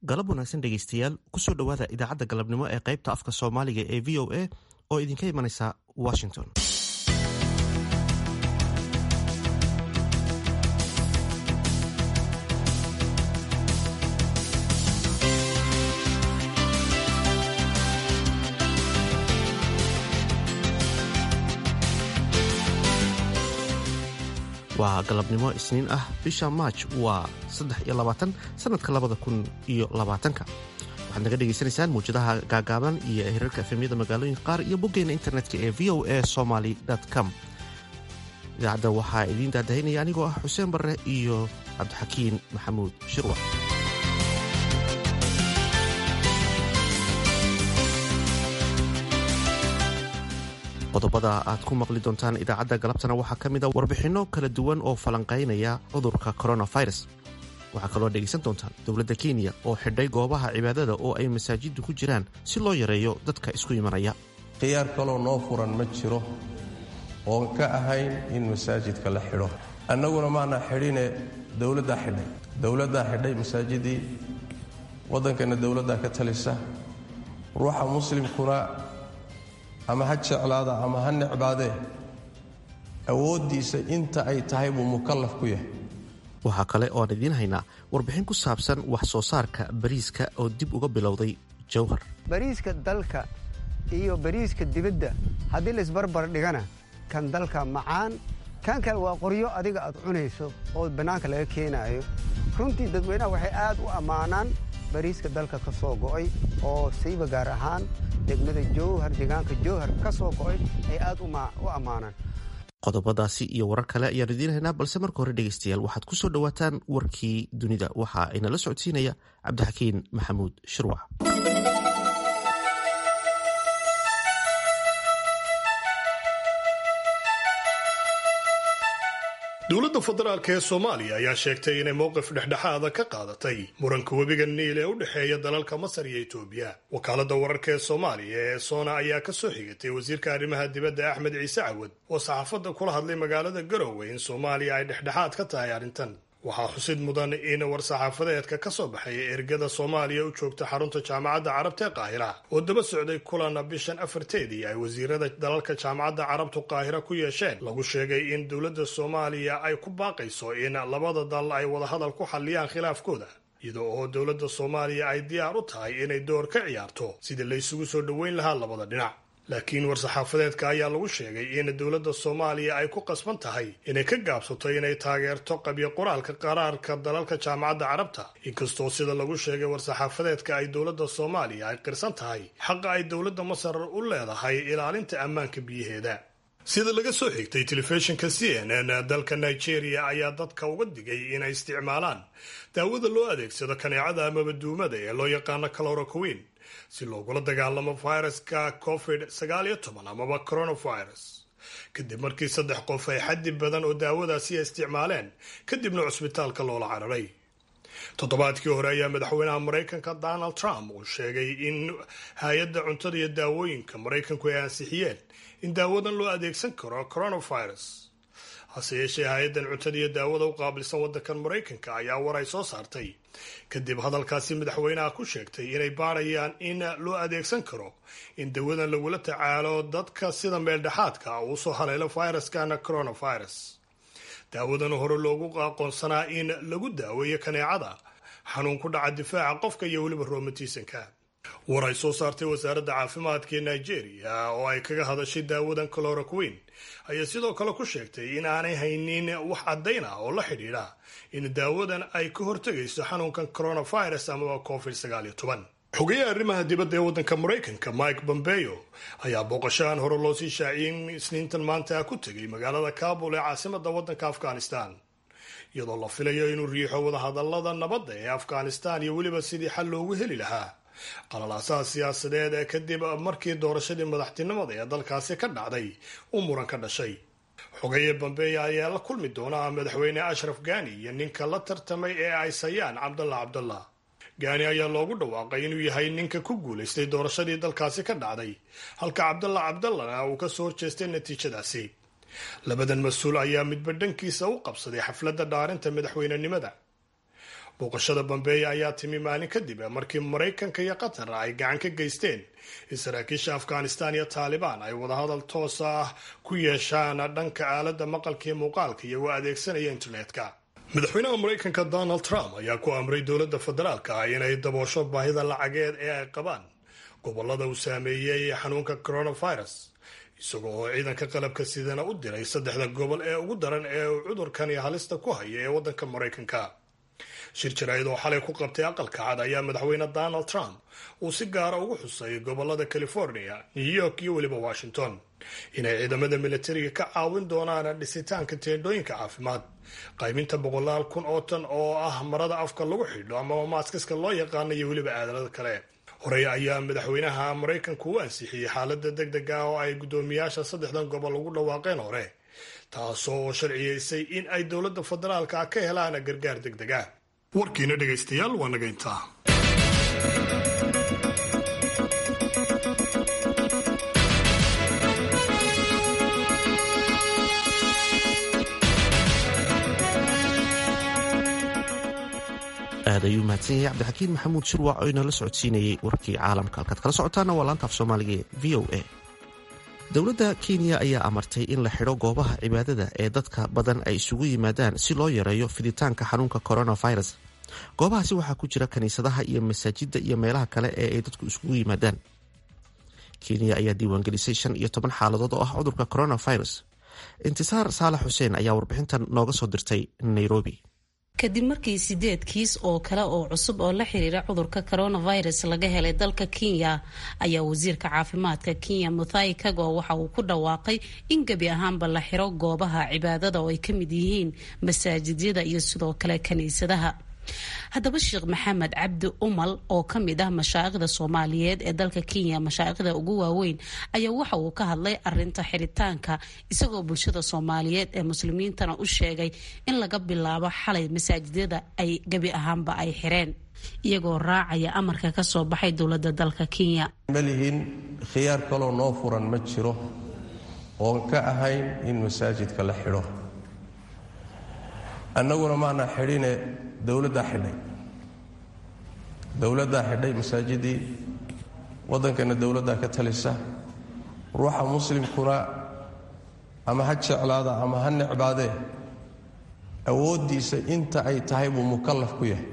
galab wanaagsan dhegaystayaal kusoo dhowaada idaacadda galabnimo ee qaybta afka soomaaliga ee v o a oo idinka imanaysa washington waa galabnimo isniin ah bisha maaj waa saddex iyo labaatan sanadka labada kun iyo labaatanka waxaad naga dhegaysanaysaan muwjadaha gaagaaban iyo hirarka efemyada magaalooyinka qaar iyo boggeena internetka ee v o a somaly com idaacadda waxaa idiin daadahinaya anigoo ah xuseen barre iyo cabdixakiin maxamuud shirwa qodobada aad ku maqli doontaan idaacadda galabtana waxaa ka mid a warbixinno kala duwan oo falanqaynaya cudurka coronavirus waxaa kaloo dhegaysan doontaan dowladda kenya oo xidhay goobaha cibaadada oo ay masaajiddu ku jiraan si loo yareeyo dadka isku imanaya khiyaar kaloo noo furan ma jiro oon ka ahayn in masaajidka la xidho annaguna maana xidhine dowladdaa xidhay dowladdaa xidhay masaajidii waddankana dowladdaa ka talisa ruuxa muslimkuna ama ha jeclaada ama ha necbaadee awooddiisa inta ay tahay buu mukallaf ku yahay waxaa kale ooaan idiin haynaa warbixin ku saabsan wax soo saarka bariiska oo dib uga bilowday jowhar bariiska dalka iyo bariiska dibadda haddii laisbarbar dhigana kan dalka macaan kan kale waa qoryo adiga aad cunayso oo bannaanka laga keenaayo runtii dadweynaha waxay aad u ammaanaan bariiska dalka ka soo go'ay oo sayba gaar ahaan degmada jowhar deegaanka jowhar ka soo go'ay ay aad u ammaanaan qodobadaasi iyo warar kale ayaan idiin haynaa balse marka hore dhegaystayaal waxaad ku soo dhowaataan warkii dunida waxa inala socodsiinaya cabdixakiin maxamuud shirwac dowladda federaalk ee soomaaliya ayaa sheegtay inay mowqif dhexdhexaada ka qaadatay muranka webiga niil ee u dhexeeya dalalka masar iyo etoobiya wakaaladda wararka ee soomaaliya ee soona ayaa ka soo xigatay wasiirka arrimaha dibadda axmed ciise cawad oo saxaafadda kula hadlay magaalada garowe in soomaaliya ay dhexdhexaad ka tahay arrintan waxaa xusid mudan in war-saxaafadeedka ka soo baxay ergada soomaaliya u joogta xarunta jaamacadda carabta ee qaahira oo daba socday kulan bishan afarteedii ay wasiirada dalalka jaamacadda carabtu qaahira ku yeesheen lagu sheegay in dowladda soomaaliya ay ku baaqayso in labada dal ay wadahadal ku xalliyaan khilaafkooda iyada oo dowladda soomaaliya ay diyaar u tahay inay door ka ciyaarto sidii la isugu soo dhoweyn lahaa labada dhinac laakiin war-saxaafadeedka ayaa lagu sheegay in dowladda soomaaliya ay ku qasban tahay inay ka gaabsato inay taageerto qabyo qoraalka qaraarka dalalka jaamacadda carabta inkastoo sida lagu sheegay war-saxaafadeedka ay dowladda soomaaliya ay qirsan tahay xaqa ay dowladda masar u leedahay ilaalinta ammaanka biyaheeda sida laga soo xigtay telefishinka c n n dalka nigeria ayaa dadka uga digay inay isticmaalaan daawada loo adeegsado kaneecada amaba duumada ee loo yaqaano caloroquin si loogula dagaalamo fayraska covid sagaal iyo toban amaba coronavirus kadib markii saddex qof ay xaddi badan oo daawadaasi ay isticmaaleen kadibna cusbitaalka loola cararay toddobaadkii hore ayaa madaxweynaha maraykanka donald trump uu sheegay in hay-adda cuntada iyo daawooyinka maraykanku ay ansixiyeen in daawadan loo adeegsan karo coronavirus hase yeeshee hay-addan cuntada iyo daawada u qaabilsan waddankan maraykanka ayaa war ay soo saartay kadib hadalkaasi madaxweynaha ku sheegtay inay baarayaan in loo adeegsan karo in dawadan lagula tacaalo dadka sida meeldhexaadka uu soo haleelo fayraskana coronavirus daawadan hore loogu aqoonsanaa in lagu daaweeyo kaneecada xanuun ku dhaca difaaca qofka iyo weliba roomatiisanka war ay soo saartay wasaaradda caafimaadka ee nigeria oo ay kaga hadashay daawadan cloroquin ayaa sidoo kale ku sheegtay in aanay haynin wax caddayn ah oo la xidhiidha in daawadan ay ka hortegayso xanuunkan coronavirus amaba covid sagaal iyo toban xogayaha arrimaha dibadda ee waddanka maraykanka mike bombeo ayaa booqashahan hore loo sii shaaciyey isniintan maanta ku tegay magaalada kabul ee caasimada waddanka afghanistan iyadoo la filayo inuu riixo wadahadalada nabadda ee afghanistan iyo weliba sidii xal loogu heli lahaa qalalaasaha siyaasadeed ee kadib markii doorashadii madaxtinimada ee dalkaasi ka dhacday uu muran ka dhashay xogaye bambeeya ayaa la kulmi doona madaxweyne ashraf gani iyo ninka la tartamay ee ay sayaan cabdallah cabdallah gaani ayaa loogu dhawaaqay inuu yahay ninka ku guulaystay doorashadii dalkaasi ka dhacday halka cabdallah cabdallahna uu ka soo horjeestay natiijadaasi labadan mas-uul ayaa midba dhankiisa u qabsaday xafladda dhaarinta madaxweynenimada booqashada bambeeya ayaa timi maalin kadib markii maraykanka iyo qatar ay gacan ka geysteen in saraakiisha afghanistan iyo taalibaan ay wadahadal toos ah ku yeeshaan dhanka aaladda maqalka iyo muuqaalka iyagoo adeegsanaya internetka madaxweynaha maraykanka donald trump ayaa ku amray dowladda federaalka ah inay daboosho baahida lacageed ee ay qabaan gobolada uu saameeyey xanuunka coronavirus isagoo oo ciidanka qalabka sidana u diray saddexda gobol ee ugu daran ee uu cudurkani halista ku haya ee waddanka maraykanka shir jaraa'id oo xalay ku qabtay aqalka cad ayaa madaxweyne donald trump uu si gaara ugu xusay gobolada california new york iyo weliba washington inay ciidamada militariga ka caawin doonaan dhisitaanka teendhooyinka caafimaad qaybinta boqolaal kun oo tan oo ah marada afka lagu xidho amaba maaskiska loo yaqaano iyo weliba aadalada kale horey ayaa madaxweynaha maraykanku u ansixiyey xaalada deg deg ah oo ay guddoomiyaasha saddexdan gobol ugu dhawaaqeen hore taasoo sharciyeysay in ay dowladda federaalka ka helaan gargaar deg deg ah warkiina dhegaystayaal waa naga intaa aad ayuu mahadsan yahay cabdixakiin maxamuud shirwac oo inala socodsiinayay warkii caalamka halkaad kala socotaana waa laanta af soomaaliga ee v o a dowladda kenya ayaa amartay in la xidho goobaha cibaadada ee dadka badan ay isugu yimaadaan si loo yareeyo fiditaanka xanuunka coronavirus goobahaasi waxaa ku jira kiniisadaha iyo masaajidda iyo meelaha kale ee ay dadku isugu yimaadaan kenya ayaa diiwaangelisay shan iyo toban xaaladood oo ah cudurka coronavirus intisaar saalax xuseen ayaa warbixintan nooga soo dirtay nairobi kadib markii sideed kiis oo kale oo cusub oo la xiriira cudurka coronavirus laga helay dalka kenya ayaa wasiirka caafimaadka kenya muthai kago waxa uu ku dhawaaqay in gebi ahaanba la xiro goobaha cibaadada oo ay ka mid yihiin masaajidyada iyo sidoo kale kiniisadaha haddaba sheekh maxamed cabdi umal oo ka mid ah mashaa'ikhda soomaaliyeed ee dalka kenya mashaa'ikhda ugu waaweyn ayaa waxa uu ka hadlay arinta xiritaanka isagoo bulshada soomaaliyeed ee muslimiintana u sheegay in laga bilaabo xalay masaajidyada ay gebi ahaanba ay xireen iyagoo raacaya amarka ka soo baxay dowladda dalka kenya malihiin khiyaar kaloo noo furan ma jiro oon ka ahayn in masaajidka la xidho annaguna maana xidhine dowladdaa xidhay dowladdaa xidhay masaajidii waddankana dowladdaa ka talisa ruuxa muslimkuna ama ha jeclaada ama ha necbaadee awooddiisa inta ay tahay buu mukallaf ku yahay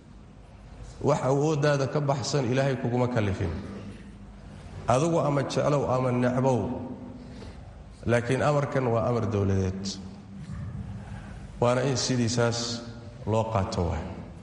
wax awooddaada ka baxsan ilaahay kuguma kallifin adigu ama jeclow ama necbow laakiin amarkan waa amar dowladeed waana in sidiisaas loo qaato waay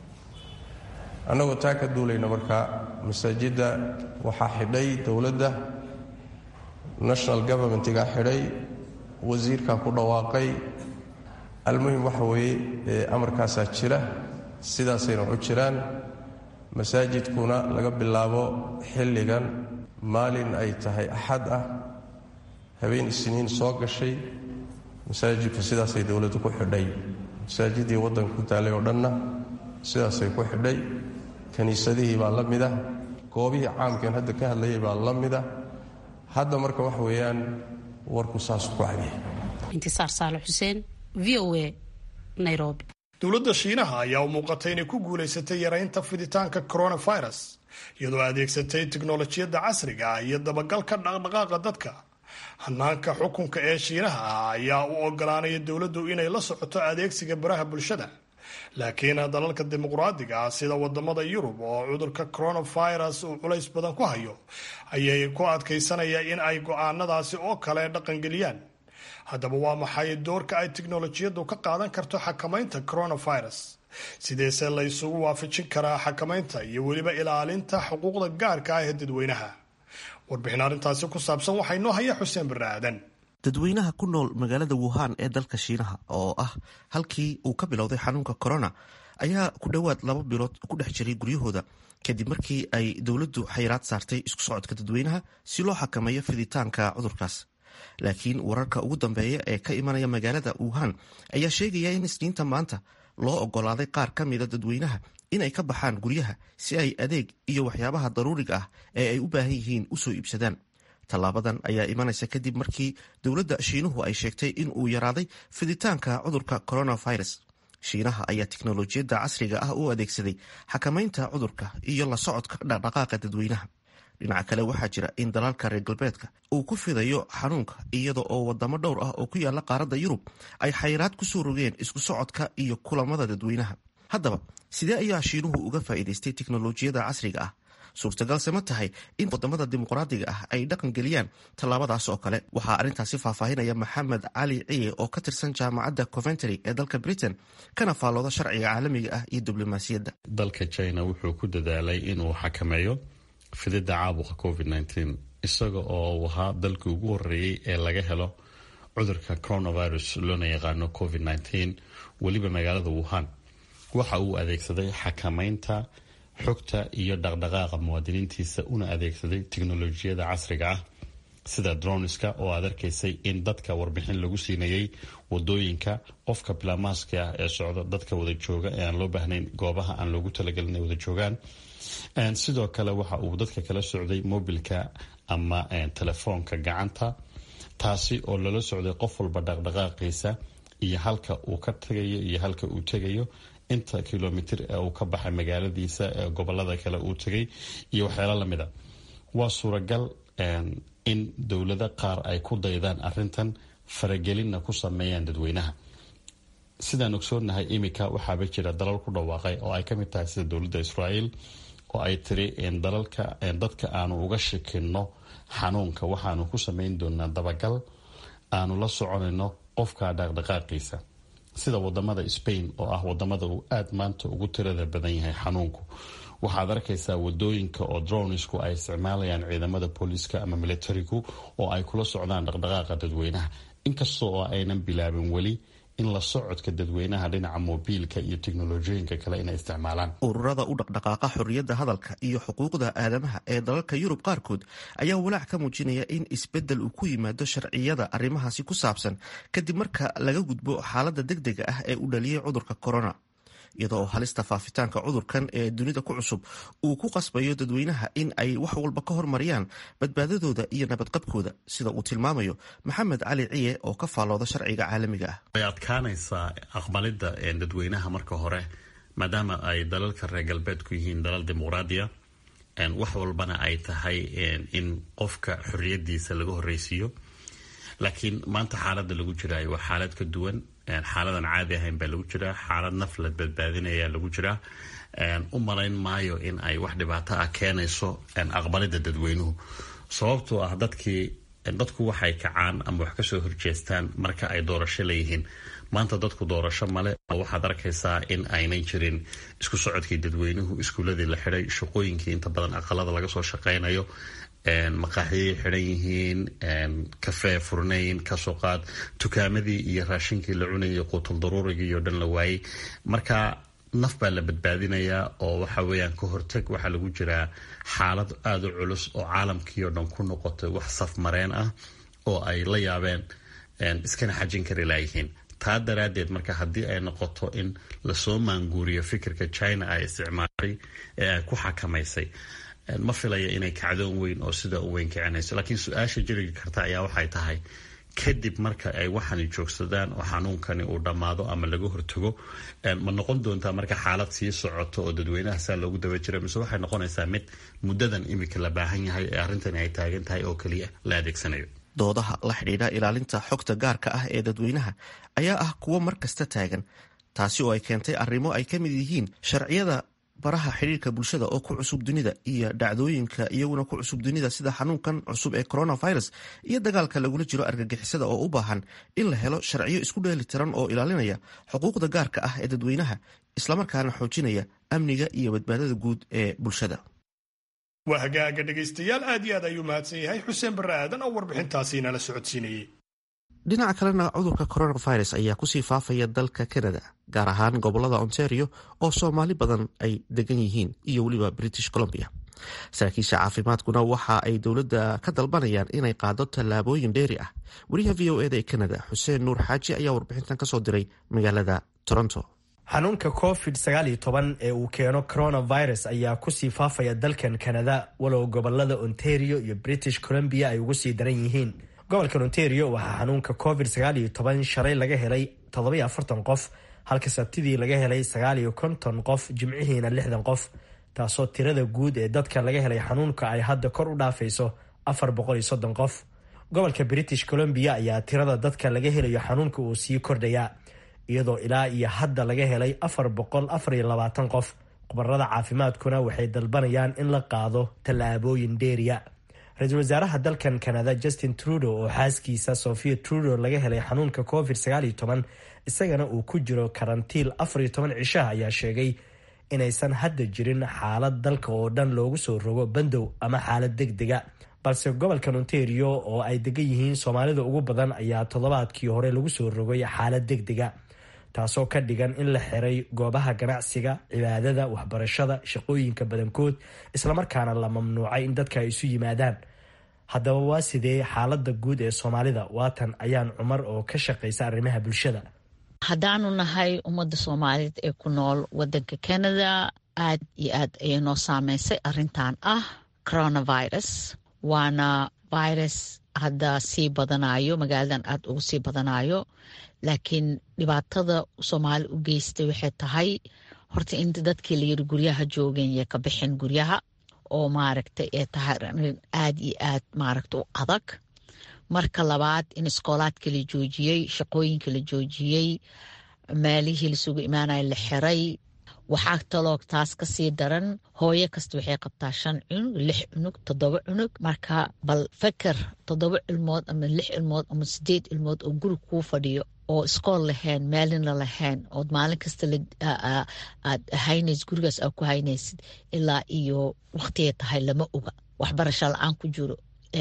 annagoo taa ka duulayna markaa masaajidda waxaa xidhay dowladda national governmentigaa xidhay wasiirkaa ku dhawaaqay almuhim waxa weeye amarkaasaa jira sidaasayna u jiraan masaajidkuna laga bilaabo xilligan maalin ay tahay axad ah habeen isniin soo gashay masaajidku sidaasay dowladdu ku xidhay masaajidii waddanka ku taalay oo dhanna sidaasay ku xidhay kiniisadihii baa la mida goobihii caamkeen hadda ka hadlayay baa la mida hadda marka wax weeyaan warku saasu ku cadiya intisaar saale xuseen v o a nairobi dowladda shiinaha ayaa u muuqatay inay ku guulaysatay yaraynta fiditaanka coronavirus iyadoo adeegsatay tiknolojiyadda casriga ah iyo dabagalka dhaqdhaqaaqa dadka hanaanka xukunka ee shiinaha ah ayaa u ogolaanaya dowladdu inay la socoto adeegsiga baraha bulshada laakiin dalalka dimuqraadiga ah sida wadamada yurub oo cudurka coronavirus uu culays badan ku hayo ayay ku adkaysanaya in ay go-aanadaasi oo kale dhaqangeliyaan haddaba waa maxay doorka ay tiknolojiyaddu ka qaadan karto xakamaynta coronavirus sideese la isugu waafajin karaa xakamaynta iyo weliba ilaalinta xuquuqda gaarka ah ee dadweynaha warbixin arrintaasi ku saabsan waxaa inoo haya xuseen barre aadan dadweynaha ku nool magaalada wuhan ee dalka shiinaha oo ah halkii uu ka bilowday xanuunka corona ayaa ku dhowaad laba bilood ku dhex jiray guryahooda kadib markii ay dowladdu xayiraad saartay isku socodka dadweynaha si loo xakameeyo fiditaanka cudurkaas laakiin wararka ugu dambeeya ee ka imanaya magaalada wuhan ayaa sheegaya in isniinta maanta loo ogolaaday qaar ka mida dadweynaha inay ka baxaan guryaha si ay adeeg iyo waxyaabaha daruuriga ah ee ay u baahan yihiin usoo iibsadaan tallaabadan ayaa imanaysa kadib markii dowladda shiinuhu ay sheegtay in uu yaraaday fiditaanka cudurka coronavirus shiinaha ayaa tiknolojiyadda casriga ah u adeegsaday xakamaynta cudurka iyo la socodka dhaqdhaqaaqa dadweynaha dhinaca kale waxaa jira in dalalka reer galbeedka uu ku fidayo xanuunka iyada oo wadamo dhowr ah oo ku yaala qaaradda yurub ay xayiraad kusoo rogeen isku socodka iyo kulamada dadweynaha haddaba sidee ayaa shiinuhu uga faa'iidaystay tiknolojiyadda casriga ah suurtagalse ma tahay in wadamada dimuqraadiga ah ay dhaqan geliyaan tallaabadaas oo kale waxaa arrintaasi faahfaahinaya maxamed cali ciye oo ka tirsan jaamacadda coventry ee dalka britain kana faallooda sharciga caalamiga ah iyo diblomaasiyadda dalka china wuxuu ku dadaalay inuu xakameeyo fididda caabuqa covid nteen isaga oo ahaa dalkii ugu horeeyey ee laga helo cudurka coronavirus loona yaqaano covid nteen weliba magaalada wuhan waxa uu adeegsaday xakameynta xogta iyo dhaqdhaqaaqa muwaadiniintiisa una adeegsaday tiknolojiyada casriga ah sida droniska oo aad arkaysay in dadka warbixin lagu siinayay wadooyinka qofka bilaamaaska ah ee socda dadka wada jooga ee aan loo baahnayn goobaha aan loogu talagelin inay wada joogaan sidoo kale waxa uu dadka kala socday mobilka ama telefoonka gacanta taasi oo lala socday qof walba dhaqdhaqaaqiisa iyo halka uu ka tagayo iyo halka uu tegayo inta kilomitr ee uu ka baxay magaaladiisa ee gobolada kale uu tegay iyo waxyaalo lamid a waa suuragal in dowlado qaar ay ku daydaan arintan faragelinna ku sameeyaan dadweynaha sidaan ogsoonahay imika waxaaba jira dalal ku dhawaaqay oo ay kamid tahay sida dowladda israel oo ay tiri dalalka dadka aanu uga shikino xanuunka waxaanu ku sameyn doonaa dabagal aanu la soconayno qofka dhaqdhaqaaqiisa sida wadamada spain oo ah wadamada uu aada maanta ugu tirada badan yahay xanuunku waxaad arkaysaa wadooyinka oo dronisku ay isticmaalayaan ciidamada booliiska ama militarigu oo ay kula socdaan dhaqdhaqaaqa dadweynaha inkasta oo aynan bilaabin weli in la socodka dadweynaha dhinaca mobiilka iyo teknolojiyooyinka kale inay isticmaalaan ururada u dhaqdhaqaaqa xorriyadda hadalka iyo xuquuqda aadamaha ee dalalka yurub qaarkood ayaa walaac ka muujinaya in isbeddel uu ku yimaado sharciyada arrimahaasi ku saabsan kadib marka laga gudbo xaaladda degdega ah ee u dhaliyay cudurka corona iyada oo halista faafitaanka cudurkan ee dunida ku cusub uu ku qasbayo dadweynaha in ay wax walba ka hormariyaan badbaadadooda iyo nabadqabkooda sida uu tilmaamayo maxamed cali ciye oo ka faallooda sharciga caalamiga ah way adkaanaysaa aqbalidda dadweynaha marka hore maadaama ay dalalka reer galbeedku yihiin dalal dimuqraadiya wax walbana ay tahay in qofka xorriyadiisa laga horreysiiyo laakiin maanta xaaladda lagu jiraayo waa xaalad ka duwan xaaladan caadi ahayn baa lagu jiraa xaalad naf la badbaadinaya lagu jiraa u malayn maayo in ay wax dhibaato ah keenayso aqbalida dadweynuhu sababtoo ah dadkii dadku waxay kacaan ama wax kasoo horjeestaan marka ay doorasho leeyihiin maanta dadku doorasho male waxaad arkaysaa in aynan jirin isku socodkii dadweynuhu iskuuladii la xiday shaqooyinkii inta badan aqalada laga soo shaqaynayo maqaaxiyay xidhan yihiin kafee furnayn kasoo qaad tukaamadii iyo raashinkii la cunayay quutul daruurigii oo dhan la waayey marka naf baa la badbaadinayaa oo waxa weeyaan ka hortag waxaa lagu jiraa xaalad aada u culus oo caalamkii oo dhan ku noqotay wax safmareen ah oo ay la yaabeen iskana xajin kari laayihiin taa daraaddeed marka haddii ay noqoto in lasoo maanguuriyo fikirka china ay isticmaashay ee ay ku xakamaysay ma filaya inay kacdoon weyn oo sida u weyn kicinayso laakiin su-aasha jiri karta ayaa waxay tahay kadib marka ay waxani joogsadaan oo xanuunkani uu dhammaado ama laga hortago ma noqon doontaa marka xaalad sii socoto oo dadweynaha saa loogu daba jira mise waxay noqonaysaa mid muddadan imika la baahan yahay ee arrintani ay taagan tahay oo keliya la adeegsanayo doodaha la xidhiidha ilaalinta xogta gaarka ah ee dadweynaha ayaa ah kuwo mar kasta taagan taasi oo ay keentay arrimo ay ka mid yihiin sharciyada baraha xidhiirka bulshada oo ku cusub dunida iyo dhacdooyinka iyaguna ku cusub dunida sida xanuunkan cusub ee coronavirus iyo dagaalka lagula jiro argagixisada oo u baahan in la helo sharciyo isku dheeli tiran oo ilaalinaya xuquuqda gaarka ah ee dadweynaha islamarkaana xoojinaya amniga iyo badbaadada guud ee bulshada waa hagaaga dhegaystayaal aad iyo aad ayuu mahadsan yahay xuseen barre aadan oo warbixintaasi nala socodsiinayey dhinaca kalena cudurka coronavirus ayaa kusii faafaya dalka canada gaar ahaan gobolada ontario oo soomaali badan ay degan yihiin iyo weliba british columbia saraakiisha caafimaadkuna waxa ay dowladda ka dalbanayaan inay qaado tallaabooyin dheeri ah wariyaha v o eda ee canada xuseen nuur xaaji ayaa warbixintan kasoo diray magaalada toronto xanuunka covid sagaaliyo toban ee uu keeno coronavirus ayaa kusii faafaya dalkan canada walow gobolada ontario iyo british columbia ay ugu sii daran yihiin gobolkan ontario waxaa xanuunka covid sagaaliyo toban shalay laga helay toddobiyo afartan qof halka sabtidii laga helay sagaal iyo konton qof jimcihiina lixdan qof taasoo tirada guud ee dadka laga helay xanuunka ay hadda kor u dhaafayso afar boqol iyo soddon qof gobolka british columbia ayaa tirada dadka laga helayo xanuunka uu sii kordhayaa iyadoo ilaa iyo hadda laga helay afar boqol afar iyo labaatan qof khubarada caafimaadkuna waxay dalbanayaan in la qaado tallaabooyin dheeriya ra-iisul wasaaraha dalkan canada justin trudeau oo xaaskiisa sofia trudeau laga helay xanuunka covid sagaal iyo toban isagana uu ku jiro karantiil afar iyo toban cishaha ayaa sheegay inaysan hadda jirin xaalad dalka oo dhan loogu soo rogo bandow ama xaalad deg dega balse gobolkan ontario oo ay degan yihiin soomaalida ugu badan ayaa toddobaadkii hore lagu soo rogay xaalad deg dega taasoo ka dhigan in la xiray goobaha ganacsiga cibaadada waxbarashada shaqooyinka badankood islamarkaana la mamnuucay in dadka ay isu yimaadaan haddaba waa sidee xaalada guud ee soomaalida waatan ayaan cumar oo ka shaqaysa arrimaha bulshada haddaanu nahay ummadda soomaaliyeed ee ku nool wadanka canada aad iyo aad ayay noo saameysay arintan ah coronavirus waana virus hadda sii badanayo magaaladan aad ugu sii badanayo laakiin dhibaatada soomaali u geystay waxay tahay horta in dadkii layiri guryaha joogeen yay ka bixin guryaha oo maaragtay ee tahay arin aad iyo aad maaragta u adag marka labaad in iskoolaadka la joojiyey shaqooyinka la joojiyey meelihii lasugu imaanaya la xiray waxaa taloo taas kasii daran hooyo kasta waxay qabtaa shan cunug lix cunug toddoba cunug marka bal feker toddoba ilmood ama lix ilmood ama sideed ilmood oo guri kuu fadhiyo oo iskool lahayn meelina lahayn ood maalin kasta aad haynays gurigaas aad ku haynaysid ilaa iyo waqtigay tahay lama oga waxbarasho la-aan ku jiro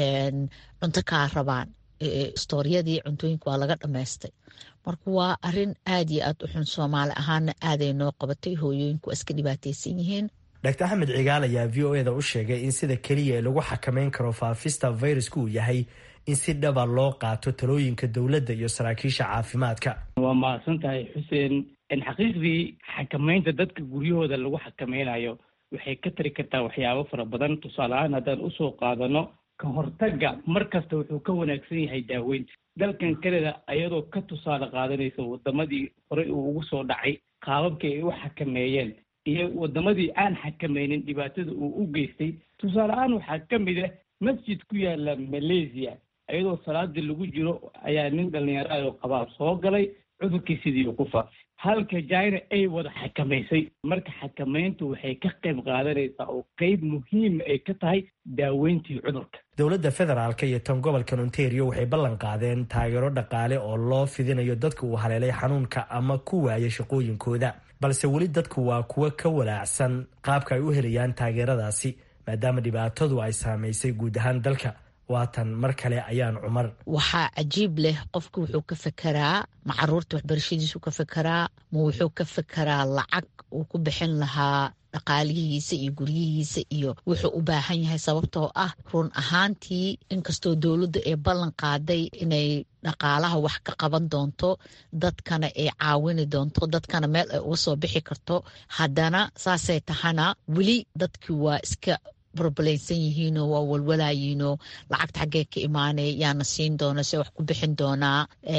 cunto kaa rabaan istooryadii cuntooyinka waa laga dhammaystay marka waa arin aad iyo aad u xun soomaali ahaana aaday noo qabatay hooyooyinku waa iska dhibaataysan yihiin dr axmed cigaal ayaa v o eda u sheegay in sida keliya ee lagu xakameyn karo faafista fayraska uu yahay in si dhaba loo qaato talooyinka dowladda iyo saraakiisha caafimaadka waa mahadsan tahay xuseen xaqiiqdii xakameynta dadka guryahooda lagu xakameynayo waxay ka tari kartaa waxyaabo fara badan tusaale ahaan haddaan usoo qaadano ka hortagga mar kasta wuxuu ka wanaagsan yahay daaweynta dalkan canada ayadoo ka tusaale qaadanaysa wadamadii horey uu ugu soo dhacay qaababkii ay u xakameeyeen iyo wadamadii aan xakameynin dhibaatada uu u geystay tusaale ahaan waxaa ka mid ah masjid ku yaala malaysia ayadoo salaadii lagu jiro ayaa nin dhalinyaro oo qabaab soo galay cudurkii sidii uu ku faafay halka china ay wada xakamaysay marka xakameyntu waxay ka qayb qaadanaysaa oo qeyb muhiima ay ka tahay daaweyntii cudurka dowladda federaalk iyo tan gobolkan ontario waxay ballan qaadeen taageero dhaqaale oo loo fidinayo dadka uu haleelay xanuunka ama ku waaya shaqooyinkooda balse weli dadku waa kuwo ka walaacsan qaabka ay u helayaan taageeradaasi maadaama dhibaatadu ay saamaysay guud ahaan dalka waatan mar kale ayaan cumar waxaa cajiib leh qofku wuxuu ka fekeraa ma caruurta waxbarashadiisu ka fekeraa ma wuxuu ka fekeraa lacag uu ku bixin lahaa dhaqaalihiisa iyo guryihiisa iyo wuxuu u baahan yahay sababtoo ah run ahaantii inkastoo dowladda ee ballan qaaday inay dhaqaalaha wax ka qaban doonto dadkana ay caawini doonto dadkana meel ay uga soo bixi karto haddana saasay tahana weli dadkii waa iska barbalaysan yihiinoo waa walwalaayiinoo lacagta xaggee ka imaanay yaana siin doona se wax ku bixin doonaa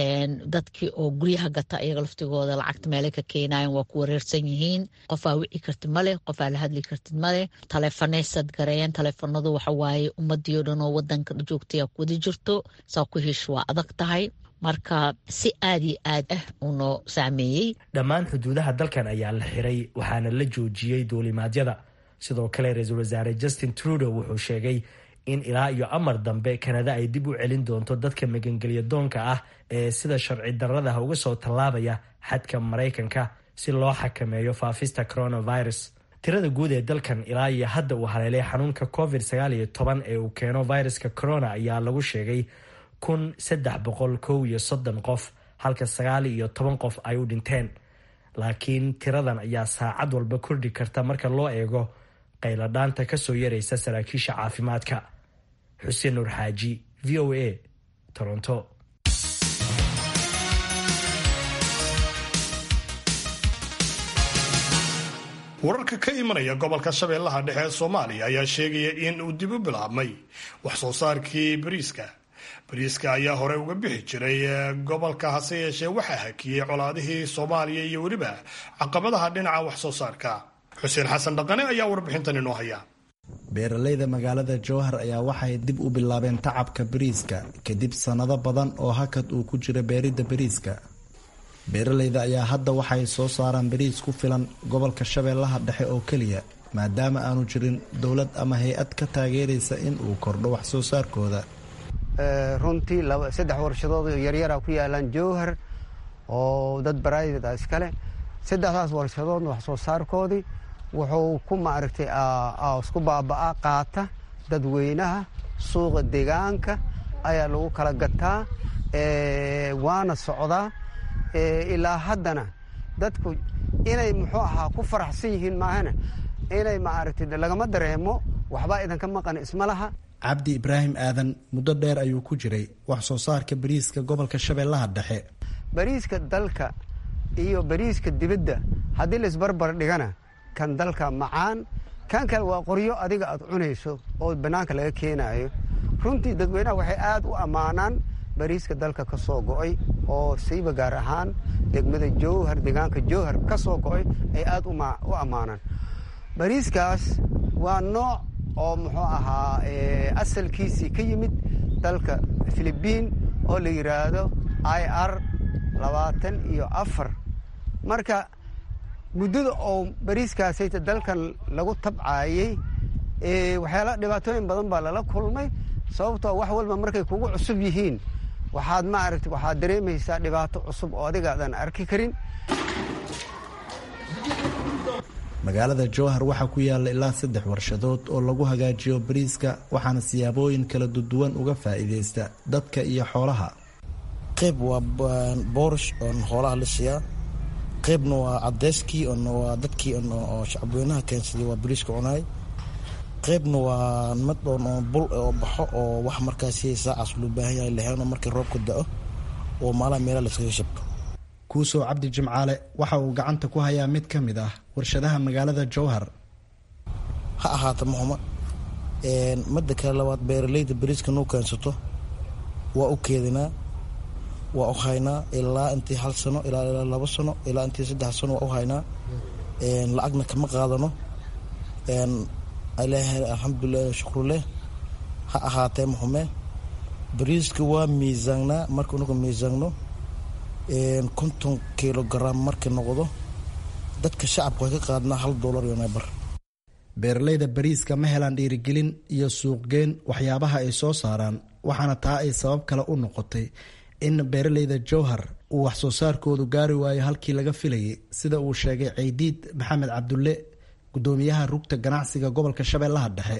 dadkii oo guryaha gata iyaga laftigooda lacagta meelay ka keenayan waa ku wareersan yihiin qofaa wici kartid maleh qofaa la hadli kartid maleh taleefanaysaad gareeyeen taleefanadu waxawaaye ummadii o dhan oo wadanka joogtaya wada jirto saa ku hesh waa adag tahay marka si aad iyo aad ah uu noo saameeyey dhammaan xuduudaha dalkan ayaa la xiray waxaana la joojiyey duulimaadyada sidoo kale ra-iisul wasaare justin trudeau wuxuu sheegay in ilaa iyo amar dambe kanada ay dib u celin doonto dadka magangelya doonka ah ee sida sharci daradaha uga soo tallaabaya xadka maraykanka si loo xakameeyo faafista coronavirus tirada guud ee dalkan ilaa iyo hadda uu haleelay xanuunka covid sagaal iyo toban ee uu keeno viruska corona ayaa lagu sheegay kun saddex boqol kow iyo soddon qof halka sagaal iyo toban qof ay u dhinteen laakiin tiradan ayaa saacad walba kordhi karta marka loo eego qayladhaanta ka soo yaraysa saraakiisha caafimaadka xuseen nuur xaaji v o a toronto wararka ka imanaya gobolka shabeellaha dhexe ee soomaaliya ayaa sheegaya in uu dib u bilaabmay wax soo saarkii bariiska bariiska ayaa hore uga bixi jiray gobolka hase yeeshee waxaa hakiyey colaadihii soomaaliya iyo weliba caqabadaha dhinaca wax soo saarka xuseen xasan dhaqane ayaa warbixintan inoo haya beeralayda magaalada jowhar ayaa waxay dib u bilaabeen tacabka bariiska kadib sannado badan oo hakad uu ku jira beeridda bariiska beeralayda ayaa hadda waxay soo saaraan bariis ku filan gobolka shabeellaha dhexe oo keliya maadaama aanu jirin dowlad ama hay-ad ka taageeraysa in uu kordho wax soo saarkooda runtii saddex warshadood yaryara ku yaalaan jowhar oo dad baraaida iskale saddexdaas warshadoodna wax soo saarkoodii wuxuu ku maaragtay isku baaba'aa qaata dadweynaha suuqa deegaanka ayaa lagu kala gataa waana socdaa ilaa haddana dadku inay muxuu ahaa ku faraxsan yihiin maahana inay maaragtay lagama dareemo waxbaa idanka maqan isma laha cabdi ibraahim aadan muddo dheer ayuu ku jiray wax soo saarka bariiska gobolka shabeellaha dhexe bariiska dalka iyo bariiska dibadda haddii la isbarbar dhigana kan dalka macaan kan kale waa qoryo adiga aad cunayso oo bannaanka laga keenaayo runtii dadweynaha waxay aad u ammaanaan bariiska dalka ka soo go'ay oo siiba gaar ahaan degmada jowhar deegaanka jowhar ka soo go'ay ay aad u ammaanaan bariiskaas waa nooc oo muxuu ahaa asalkiisii ka yimid dalka filibiin oo la yidhaahdo i r labaatan iyo afar marka muddada oo bariiskaasayta dalkan lagu tabcaayey waxyaala dhibaatooyin badan baa lala kulmay sababtoo wax walba markay kugu cusub yihiin waxaad maaragta waxaad dareemaysaa dhibaato cusub oo adigaadan arki karin magaalada jowhar waxaa ku yaalla ilaa saddex warshadood oo lagu hagaajiyo bariiska waxaana siyaabooyin kala duwan uga faa'iidaysta dadka iyo xoolaha qayb waa boorish oon xoolaha la siiyaa qaybna waa cadeyskii waa dadkii oo shacabweynaha keensaday waa bariiska cunaay qaybna waa mid oon bul oo baxo oo wax markaasi saacaas loo baahan yahay lahayn oo markii roobka da-o oo maalaha meelaha laskaga shabto kuusow cabdi jimcaale waxa uu gacanta ku hayaa mid ka mid ah warshadaha magaalada jowhar ha ahaata muxuma midda kale labaad beeralayda bariiska noo keensato waa u keedinaa waa u haynaa ilaa intii hal sano ilaa ilaa labo sano ilaa intii saddex sano waa u haynaa lacagna kama qaadano ilaahay alxamdulilah shukruleh ha ahaatee muxume bariiska waa miisaangnaa marka unagu miisaanno konton kilogaram markii noqdo dadka shacabka way ka qaadnaa hal doolar iyo neebar beeralayda bariiska ma helaan dhiirigelin iyo suuqgeyn waxyaabaha ay soo saaraan waxaana taa ay sabab kale u noqotay in beeralayda jowhar uu wax soo saarkoodu gaari waayo halkii laga filayay sida uu sheegay ceydiid maxamed cabdulle gudoomiyaha rugta ganacsiga gobolka shabeellaha dhexe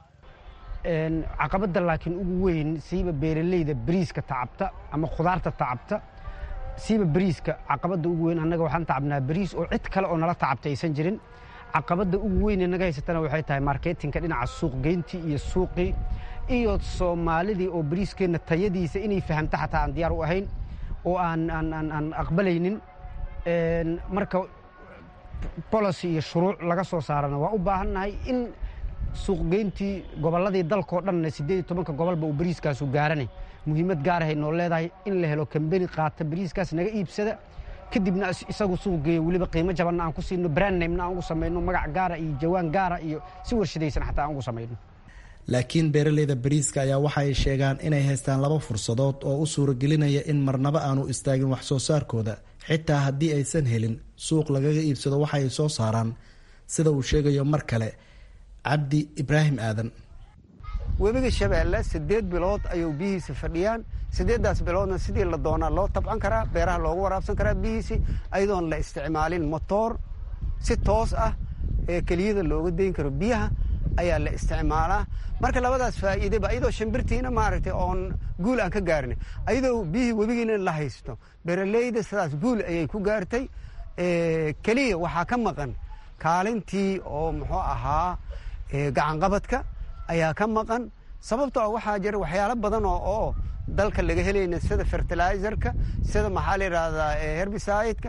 caqabada laakiin ugu weyn siiba beeralayda bariiska tacabta ama khudaarta tacabta siiba bariiska caqabada ugu weyn annaga waxaan tacabnaa bariis oo cid kale oo nala tacabta aysan jirin caqabada ugu weyn naga haysatana waxay tahay marketinka dhinaca suuqgeyntii iyo suuqii iyo soomaalidii oo bariiskeenna tayadiisa inay fahamta xataa aan diyaar u ahayn oo aan aan aqbalaynin marka bolicy iyo shuruuc laga soo saarana waa u baahannahay in suuqgeyntii gobolladii dalkao dhanna siddeed iyo tobanka gobolba uu bariiskaasu gaarane muhiimad gaarahay noo leedahay in la helo kambeni qaata bariiskaas naga iibsada kadibna isagu suuq geeyo weliba qiimo jabanna aan ku siino brandnamena aan ugu samayno magac gaara iyo jawaan gaara iyo si warshadaysan xataa aan ugu samayno laakiin beeralayda bariiska ayaa waxa ay sheegaan inay haystaan laba fursadood oo u suuragelinaya in marnaba aanu istaagin wax soo saarkooda xitaa haddii aysan helin suuq lagaga iibsado waxa ay soo saaraan sida uu sheegayo mar kale cabdi ibraahim aadan webiga shabeelle siddeed bilood ayuu biyihiisa fadhiyaan siddeeddaas biloodna sidii la doonaa loo tabcan karaa beeraha loogu waraabsan karaa biyihiisi ayadoon la isticmaalin motoor si toos ah ee keliyada looga dayn karo biyaha ayaa la isticmaalaa marka labadaas faa'iideba ayadoo shimbirtiina maaragtay oon guul aan ka gaarin ayadoo biyihii webigiina la haysto beeraleyda sidaas guul ayay ku gaartay keliya waxaa ka maqan kaalintii oo muxuu ahaa gacanqabadka ayaa ka maqan sababtoo waxaa jira waxyaalo badan oo oo dalka laga helayna sida fertilizerka sida maxaa la yidhaahdaa herbicideka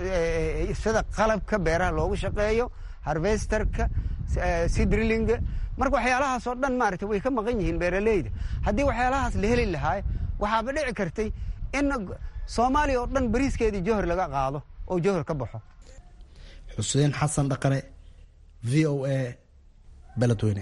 sida qalabka beeraha loogu shaqeeyo harvesterka sidrilinga marka waxyaalahaasoo dhan maaragtay way ka maqan yihiin beeraleyda haddii waxyaalahaas la heli lahaay waxaaba dhici kartay in soomaaliya oo dhan bariiskeedii johor laga qaado oo johor ka baxo xuseen xasan dhaqane v o a beledweyne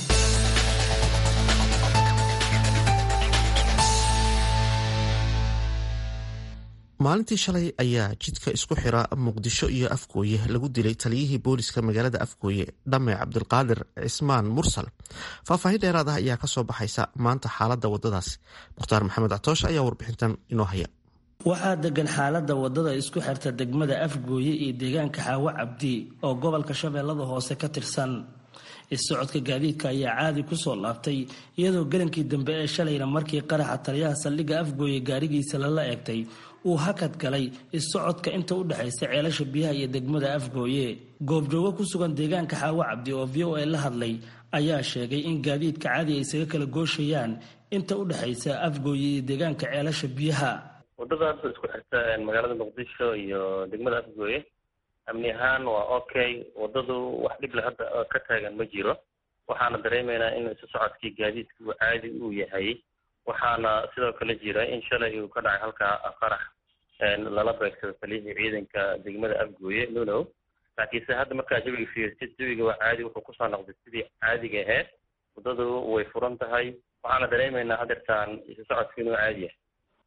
maalintii shalay ayaa jidka isku xira muqdisho iyo afgooye lagu dilay taliyihii booliska magaalada afgooye dhame cabdilqaadir cismaan mursal faahfaahin dheeraad ah ayaa kasoo baxaysa maanta xaalada wadadaasi mukhtaar maxamed catoosh ayaa warbixintan inoo haya waxaa degan xaalada wadada isku xirta degmada afgooye iyo deegaanka xaawo cabdi oo gobolka shabeellada hoose ka tirsan is-socodka gaadiidka ayaa caadi kusoo laabtay iyadoo galankii dambe ee shalayna markii qaraxa taliyaha saldhigga afgooye gaarigiisa lala eegtay uu hakad galay is-socodka inta u dhexaysa ceelasha biyaha iyo degmada afgooye goobjoogo ku sugan deegaanka xaawo cabdi oo v o a la hadlay ayaa sheegay in gaadiidka caadi ay isaga kala gooshayaan inta u dhexaysa afgooye iyo deegaanka ceelasha biyaha wadada hadda isku xirta magaalada muqdisho iyo degmada afgooye amni ahaan waa okay wadadu wax dhible hadda ka taagan ma jiro waxaana dareemaynaa in isu socodkii gaadiidka uu caadi uu yahay waxaana sidoo kale jira in shalay uu ka dhacay halkaa qarax lala beegsado taliyihii ciidanka degmada afgooye nunow laakiinse hadda markaa jawiga fiirsid jawiga waa caadi wuxuu kusoo noqday sidii caadiga ahayd wadadu way furan tahay waxaana dareemaynaa hadeertaan isu socodka inuu caadi yahay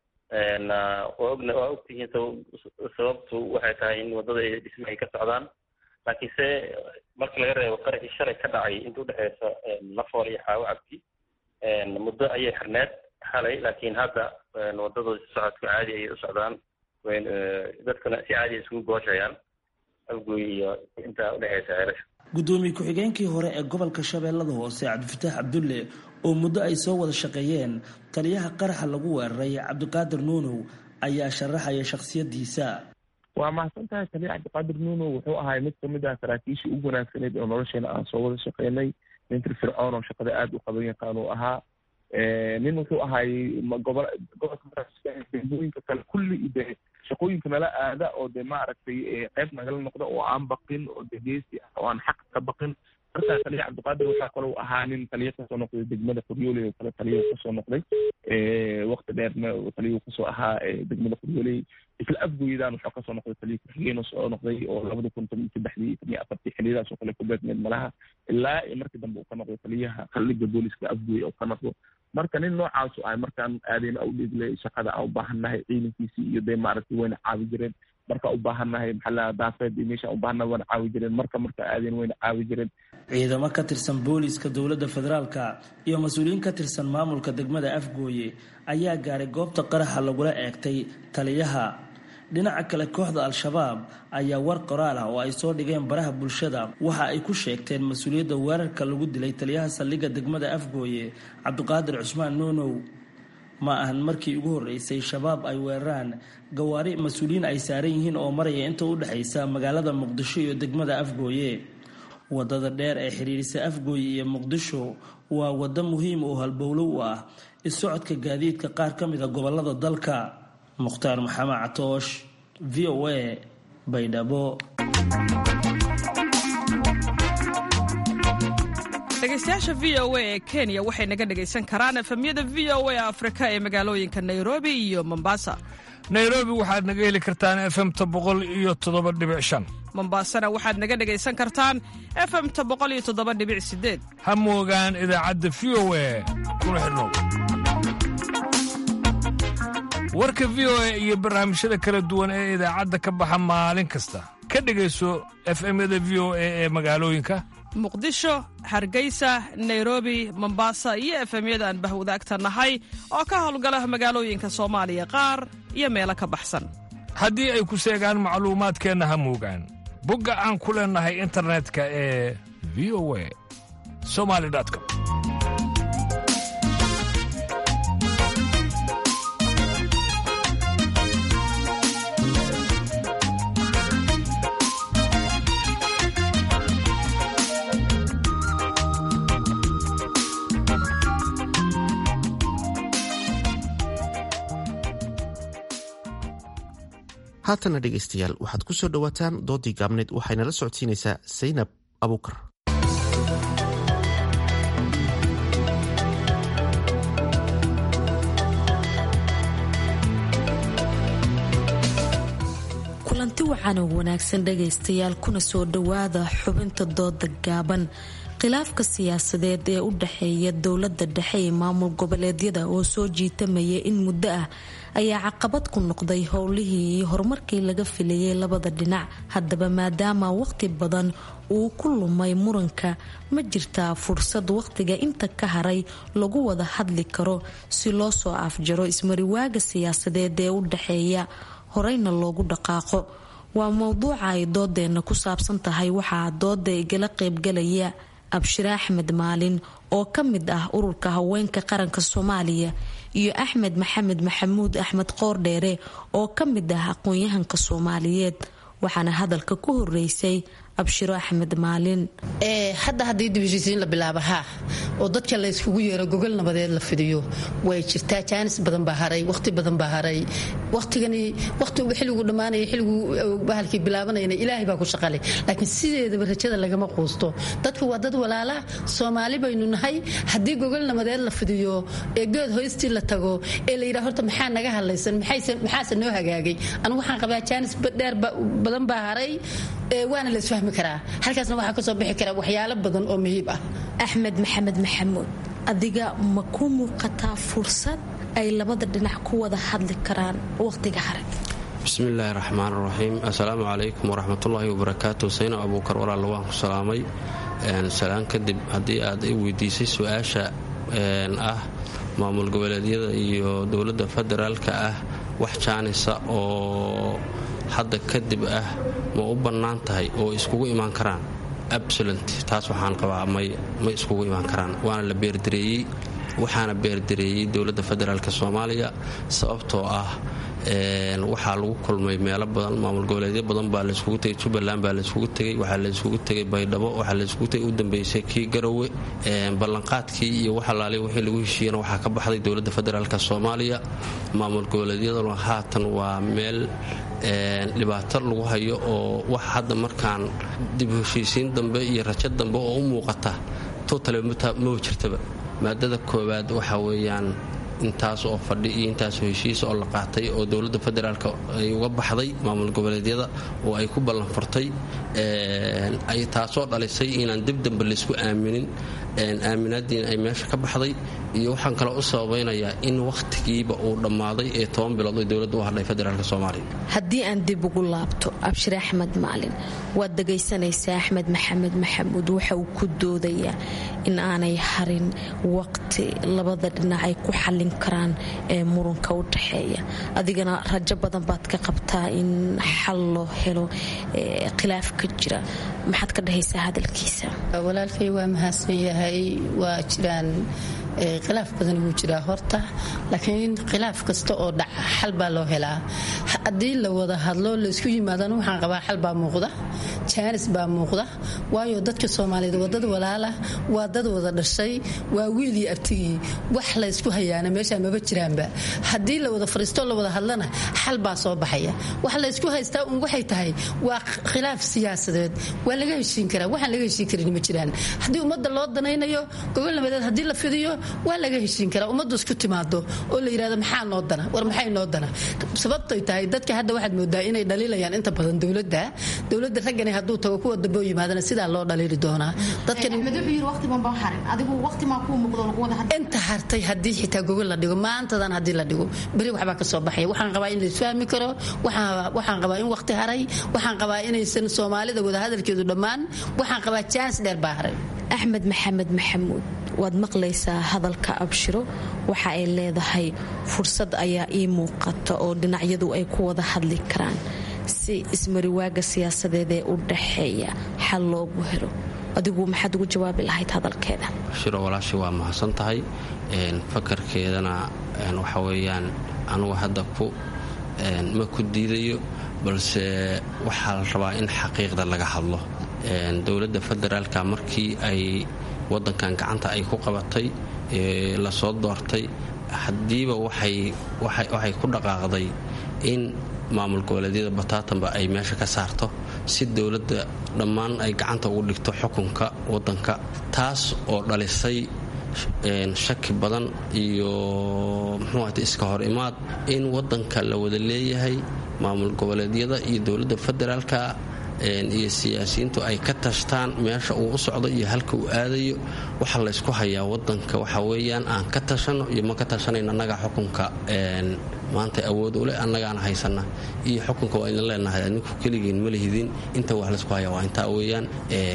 waa ogna waa ogtihiin sababtu waxay tahay in wadada ay dhisma ay ka socdaan laakiinse marka laga reebo qaraxii shalay ka dhacay inta udhexeysa lafool iyo xaawo cabdi muddo ayay xirneed xalay laakiin hadda wadada socodka caadi ayay u socdaan dadkuna si caadi isugu gooshayaan afgooy iyo inta udhexeysa ceelasha gudoomiye ku-xigeenkii hore ee gobolka shabeellada hoose cabdifataax cabdulle oo muddo ay soo wada shaqeeyeen taliyaha qaraxa lagu weeraray cabdiqaadir nuunow ayaa sharaxaya shakhsiyadiisa waa mahadsan tahay taliya cabdiqaadir nuunow wuxuu ahay mid kamid ah saraakiishii ugu wanaagsaneyd oo nolosheena aan soo wada shaqeynay nin firfircoon oo shaqada aada u qaban yaqaan uu ahaa nin wuxuu ahay gobo gobolka degmooyinka kale kulli de shaqooyinka nala aada oo de maaragtay qayb nagala noqda oo aan baqin oo de geesi ah oo aan xaq ka baqin markaa taliya cabdiqaadir waxaa kaloo ahaa nin taliya kasoo noqday degmada qoryooley oo kale taliya kasoo noqday wakti dheerna taliya kasoo ahaa degmada qoryooley isla afgoydaan wuxuu kasoo noqday taliya ku-xigeen soo noqday oo labada kun toban saddexdii toban iyo afartii xiliyadaas oo kale ku beegmeed malaha ilaa iyo markii dambe uu ka noqday taliyaha saldhigga booliska afgooy oo ka noqdo marka nin noocaasu ahay markaan aadeyna u dhiigle shaqada aan u baahannahay ciidankiisii iyo dee maaragtay wayna caawi jireen marka u baahannahay maxaa lahaa daafeed iyo meesha u baahannahay wayna caawi jireen marka marka aadeen wayna caawi jireen ciidamo ka tirsan booliiska dowladda federaalka iyo mas-uuliyiin ka tirsan maamulka degmada afgooye ayaa gaaray goobta qaraxa lagula eegtay taliyaha dhinaca kale kooxda al-shabaab ayaa war qoraal ah oo ay soo dhigeen baraha bulshada waxa ay ku sheegteen mas-uuliyadda weerarka lagu dilay taliyaha saldhigga degmada afgooye cabdiqaadir cusmaan nuunow ma ahan markii ugu horreysay shabaab ay weeraraan gawaari mas-uuliyiin ay saaran yihiin oo maraya inta u dhexaysa magaalada muqdisho iyo degmada afgooye wadada dheer ee xiriirisa afgooye iyo muqdisho waa waddo muhiim oo halbowlo u ah is-socodka gaadiidka qaar ka mida gobolada dalka mukhtaar maxamed catoosh v o a baydhabo dhegeystayaasha v o a ee kenya waxay naga dhegaysan karaan efemyada v o a afrika ee magaalooyinka nairobi iyo mombasa nairobi waxaad naga heli kartaan efemta boqol iyo toddoba dhibic shan mombasana waxaad naga dhegaysan kartaan efemta boqol iyo toddoba dhibic sideed ha moogaan idaacadda v o a kuna xidhnow warka v o a iyo barnaamijyada kala duwan ee idaacadda ka baxa maalin kasta ka dhegayso efemyada v o a ee magaalooyinka muqdisho hargeysa nairobi mombasa iyo efemyada aan bahwadaagta nahay oo ka howlgala magaalooyinka soomaaliya qaar iyo meelo ka baxsan haddii ay ku seegaan macluumaadkeenna ha moogaan bogga aan ku leennahay internetka ee v o a somali com haatana dhegaystayaal waxaad ku soo dhowaataan doodii gaabneed waxayna la socodsiinaysaa saynab abuukar wacanow wanaagsan dhagaystayaal kuna soo dhowaada xubinta dooda gaaban khilaafka siyaasadeed ee u dhexeeya dowlada dhexe ee maamul goboleedyada oo soo jiitamaya in muddo ah ayaa caqabad ku noqday howlihii iyo horumarkii laga filayay labada dhinac haddaba maadaama waqti badan uu ku lumay muranka ma jirtaa fursad waqtiga inta ka haray lagu wada hadli karo si loo soo afjaro ismariwaaga siyaasadeed ee u dhexeeya horeyna loogu dhaqaaqo waa mowduuca ay doodeena ku saabsan tahay waxaa dooda igala qeybgalaya abshire axmed maalin oo ka mid ah ururka haweenka qaranka soomaaliya iyo axmed maxamed maxamuud axmed qoordheere oo ka mid ah aqoon-yahanka soomaaliyeed waxaana hadalka ku horeysay abshiro axmed maalin hadda haddii dibheshiisiin la bilaabo haa oo dadka la yskugu yeero gogol nabadeed la fidiyo way jirtaa jaanis badan baa haray waqti badan baa haray waqtigani waqtigu xilligu dhammaanaya xilligu bahalkii bilaabanayana ilaahay baa ku shaqale laakiin sideedaba rajada lagama quusto dadku waa dad walaala soomaali baynu nahay haddii gogol nabadeed la fidiyo ee geed hoystii la tago ee la yidhaha horta maxaa naga hadlaysan maxaase noo hagaagay anigu waxaan qabaa jaanis dheer badan baa haray waana la isfahmi karaa halkaasna waxaa kasoo bixi kara waxyaalo badan oo muhiib ah axmed maxamed maxamuud adiga ma ku muuqataa fursad ay labada dhinac ku wada hadli karaan waqtiga hare bismillaahi raxmaan raxiim assalaamu calaykum waraxmatullaahi wabarakaatu sayno abuukar walaalla waan ku salaamay salaan kadib haddii aad i weydiisay su-aasha ah maamul goboleedyada iyo dowladda federaalka ah wax jaanisa oo hadda kadib ah ma u bannaan tahay oo iskugu imaan karaan absolent taas waxaan qabaa may ma iskugu imaan karaan waana la beerdareeyey waxaana beerdareeyey dowladda federaalk soomaaliya sababtoo ah waxaa lagu kulmay meelo badan maamul goboleedyo badan baa layskugu tegay jubbaland baa layskugu tegay waxaa layskugu tegay baydhabo waxaa layskugu tegay u dambeysay kii garowe ballanqaadkii iyo waxalaali wixii lagu heshiiyana waxaa ka baxday dowladda federaalk soomaaliya maamul goboleedyaduna haatan waa meel dhibaato lagu hayo oo wax hadda markaan dib heshiisiin dambe iyo rajo dambe oo u muuqata totale maba jirtaba maadada koowaad waxa weeyaan intaas oo fadhi iyo intaasoo heshiisa oo la qaatay oo dowladda federaalk ay uga baxday maamul goboleedyada oo ay ku ballanfurtay ay taasoo dhalisay inaan dib dambe laysku aaminin aaminaadiina ay meesha ka baxday iyo waxaan kaloo u sababaynayaa in wakhtigiiba uu dhammaaday ee toban bilood oo dowladda u hadhay federaalk soomaaliya haddii aan dib ugu laabto abshir axmed maalin waad dhagaysanaysaa axmed maxamed maxamuud waxa uu ku doodayaa in aanay harin waqti labada dhinac ay ku xallin karaan ee muranka u dhaxeeya adigana rajo badan baad ka qabtaa in xal loo helo khilaaf ka jira maxaad ka dhahaysaa hadalkiisa walaalkay waa mahadsan yahay waa jiraan khilaaf badan wuu jiraa horta laakiin khilaaf kasta oo dhaca xal baa loo helaa haddii la wada hadlo laysku yimaadana waxaan qabaa xal baa muuqda jaanis baa muuqda waayo dadka soomaaliyeed waa dad walaala waa dad wada dhashay waa wiilii abtigii wax laysku hayaana meesha maba jiraanba haddii la wada fariistoo la wada hadlana xal baa soo baxaya wax laysku haystaa un waxay tahay waa khilaaf siyaasadeed waa laga heshiin karaa waxaan laga heshiin karin ma jiraan haddii ummadda loo danaynayo gobol nabadeed haddii la fidiyo waa laga heshiin karaa ummaddu isku timaado oo la yidhahdo maxaa noo dana war maxay noo dana sababtay tahay dadka hadda waxaad moodaa inay dhaliilayaan inta badan dowladda dowladda raggani hadduu tago kuwa dambe oo yimaadana sidaa loo dhaliili doonaa inta hartay haddii xitaa gogol la dhigo maantadan haddii la dhigo beri waxbaa ka soo baxaya waxaan qabaa in laisfahmi karo waxaan qabaa in waqti haray waxaan qabaa inaysan soomaalida wadahadalkeedu dhammaan waxaan qabaa jaanis dheer baa haray axmed maxamed maxamuud waad maqlaysaa hadalka abshiro waxa ay leedahay fursad ayaa ii muuqata oo dhinacyadu ay ku wada hadli karaan si ismariwaaga siyaasadeed ee u dhaxeeya xal loogu helo adigu maxaad ugu jawaabi lahayd hadalkeeda shiro walaashii waa mahadsan tahay fakarkeedana waxa weeyaan anugu hadda ku ma ku diidayo balse waxaa la rabaa in xaqiiqda laga hadlo dowladda federaalka markii ay wadankan gacanta ay ku qabatay lasoo doortay haddiiba waxay ku dhaqaaqday in maamul goboleedyada bataatanba ay meesha ka saarto si dowladda dhammaan ay gacanta ugu dhigto xukunka wadanka taas oo dhalisay shaki badan iyo muxuuat iska hor imaad in wadanka la wada leeyahay maamul goboleedyada iyo dowladda federaalka iyo siyaasiyiintu ay ka tashtaan meesha uu u socdo iyo halka uu aadayo waxa laysku hayaa wadanka waxa weeyaan aan ka tashano iyo ma ka tashanayno annagaa xukunka maanta awood u leh annagaana haysana iyo xukunka waa idin leenahay adinku keligiin ma lihidin inta wax laysku hayaa waa intaa weeyaan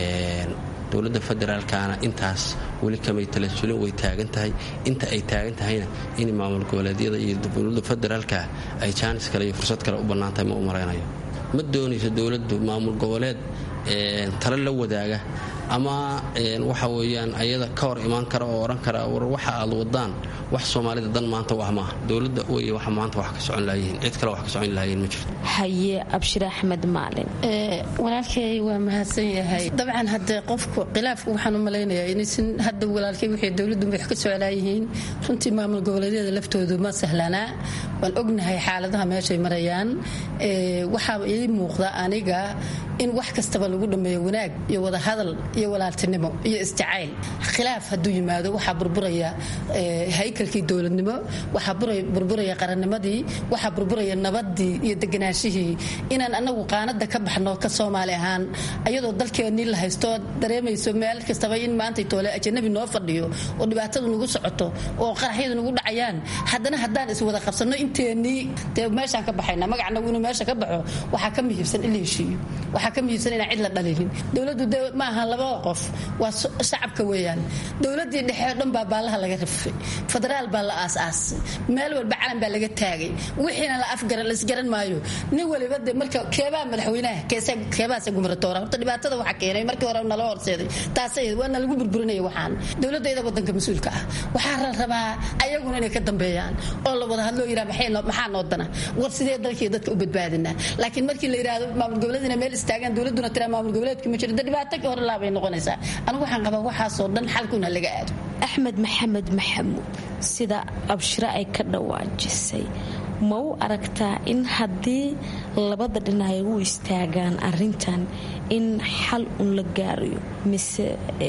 dowladda federaalkana intaas weli kamay talasulin way taagan tahay inta ay taagan tahayna in maamul goboleedyada iyo dowladda federaalka ay jaanis kale iyo fursad kale u bannaan tahay ma u maraynayo ma doonayso dowladdu maamul goboleed tale la wadaaga ama waxa weyaan ayada ka hor imaan kara oo odhan kara war waxa aad wadaan wax soomaalida dan maanta wax maaha dowladda wey wax maanta wax ka socon lahayiin cid kale wax ka socon lahayiin ma jirto haye abshir axmed maalin walaalkay waa mahadsan yahay dabcan hadde qofku khilaafku waxaan u malaynayaa inaysan hadda walaalkay wixii dowladdu wax ka soclaayihiin runtii maamul goboleedyada laftoodu ma sahlanaa waan ognahay xaaladaha meeshay marayaan waxaa ii muuqda aniga in wax kastaba lagu dhammeeyo wanaag iyo wadahadal iyo walaaltinimo iyo isjacayl khilaaf hadduu yimaado waxaa burburaya haykalkii dowladnimo waxaa burburaya qarannimadii waxaa burburaya nabadii iyo deganaashihii inaan anagu qaanada ka baxno ka soomaali ahaan ayadoo dalkeennii la haysto dareemayso meel kastaba in maantay toole ajanabi noo fadhiyo oo dhibaatadu nagu socoto oo qaraxyadu nagu dhacayaan haddana haddaan iswada qabsanno inteennii dee meeshaan ka baxayna magacnagu inuu meesha ka baxo waxaa ka muhiibsan in la heshiiyo waxaa ka muhiibsan inaan cid la dhalinin dowladdu de ma aha labada qof waa shacabka weeyaan dowladii dhexe o dhan baa baallaha laga rifay federaal baa la aasaasay meel walba calan baa laga taagay wixiina la afgara laisgaran maayo nin waliba de marka keebaa madaxweynaha keebaase gumratoora horta dhibaatada waxa keenay markii hore nala horseeday taasay waana lagu burburinaya waxaan dowladayda wadanka mas-uulka ah waxaa la rabaa ayaguna inay ka dambeeyaan oo la wada hadloo yidhaha maxaa noo dana war sidee dalkii dadka u badbaadinaa laakiin markii la yidhaahdo maamul goboleedina meel istaagaan dowladuna tiraa maamul goboleedka ma jiro de dhibaato ka hore laabay noqonaysaa anigu waxaan qabaa waxaasoo dhan xalkuna laga aado axmed maxamed maxamuud sida abshiro ay ka dhawaajisay ma u aragtaa in haddii labada dhinac ay u istaagaan arintan in xal un la gaarayo mise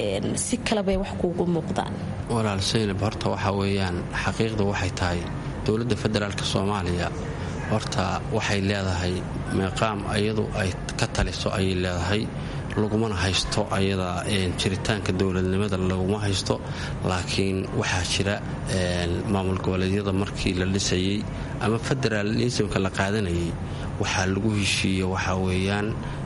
si kalebay wax kuugu muuqdaan walaal saynab horta waxaa weeyaan xaqiiqda waxay tahay dowladda federaalk soomaaliya horta waxay leedahay meeqaam iyadu ay ka taliso ayay leedahay lagumana haysto ayada jiritaanka dowladnimada laguma haysto laakiin waxaa jira maamul goboleedyada markii la dhisayey ama federaalismka la qaadanayay waxaa lagu heshiiye waxaa weeyaan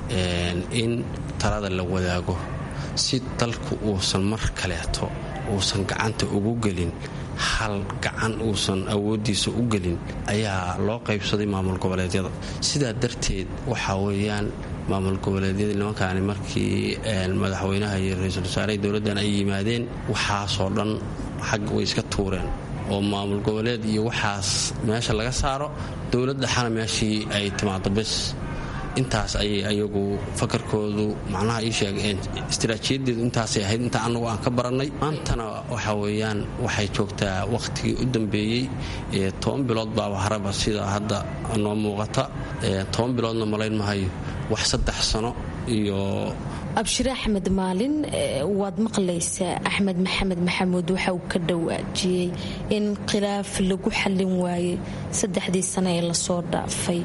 in talada la wadaago si dalku uusan mar kaleeto uusan gacanta ugu gelin hal gacan uusan awoodiisa u gelin ayaa loo qaybsaday maamul goboleedyada sidaa darteed waxaa weeyaan maamul goboleedyadii nimankaani markii madaxweynaha iyo ra-iisul wasaaraha dowladdan ay yimaadeen waxaasoo dhan xag way iska tuureen oo maamul goboleed iyo waxaas meesha laga saaro dowlad dhexana meeshii ay timaado bes intaas ayay ayagu fakarkoodu macnaha ii sheegeen istaraatiijiyadeedu intaasay ahayd inta anagu aan ka barannay maantana waxa weeyaan waxay joogtaa wakhtigii u dambeeyey toban bilood baaba haraba sida hadda noo muuqata toban biloodna malayn mahayo wax saddex sano iyo abshire axmed maalin waad maqlaysaa axmed maxamed maxamuud waxa uu ka dhawaajiyey in khilaaf lagu xallin waayey saddexdii sano ee lasoo dhaafay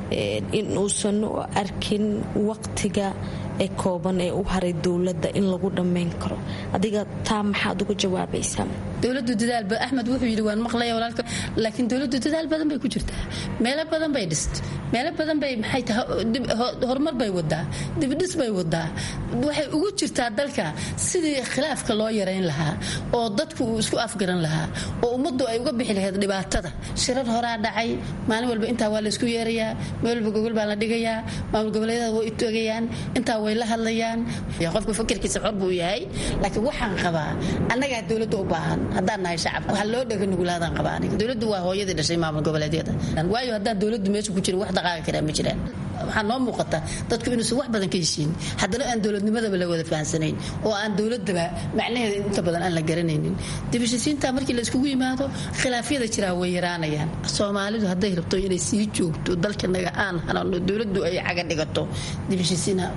in uusan u arkin waqtiga ee kooban ee u haray dowladda in lagu dhammayn karo adiga taa maxaad uga jawaabaysaa dowladu dadaal axmed wuxuu yidhi waan maqlaya walaalka laakiin dowladdu dadaal badan bay ku jirtaa meelo badan bay dhist meelo badan bay maxay tahay horumar bay wadaa dibdhis bay wadaa waxay ugu jirtaa dalka sidii khilaafka loo yarayn lahaa oo dadku uu isku afgaran lahaa oo ummaddu ay uga bixi lahayd dhibaatada shirar horaa dhacay maalin walba intaa waa laysku yeerayaa meel walba gogol baa la dhigayaa maamul goboleedyada way utogayaan intaa way la hadlayaan qofku fakirkiisa xor buu yahay laakiin waxaan qabaa annagaa dowladda u baahan haddaan nahay shacabka waxaa loo dhega nugulaadaan qabaa aniga dowladdu waa hooyadii dhashay maamul goboleedyada waayo haddaan dowladdu meesha ku jirin wax dhaqaaqi karaa ma jiraan waxaa noo muuqata dadku inuusan wax badan ka heshiin haddana aan dowladnimadaba la wada fahansanayn oo aan dowladaba macnaheeda inta badan aan la garanaynin dibashisiinta markii la iskugu yimaado khilaafyada jiraa way yaraanayaan soomaalidu hadday rabto inay sii joogto dalkanaga aan hanano dowladdu ay caga dhigato dibashisiina ayaan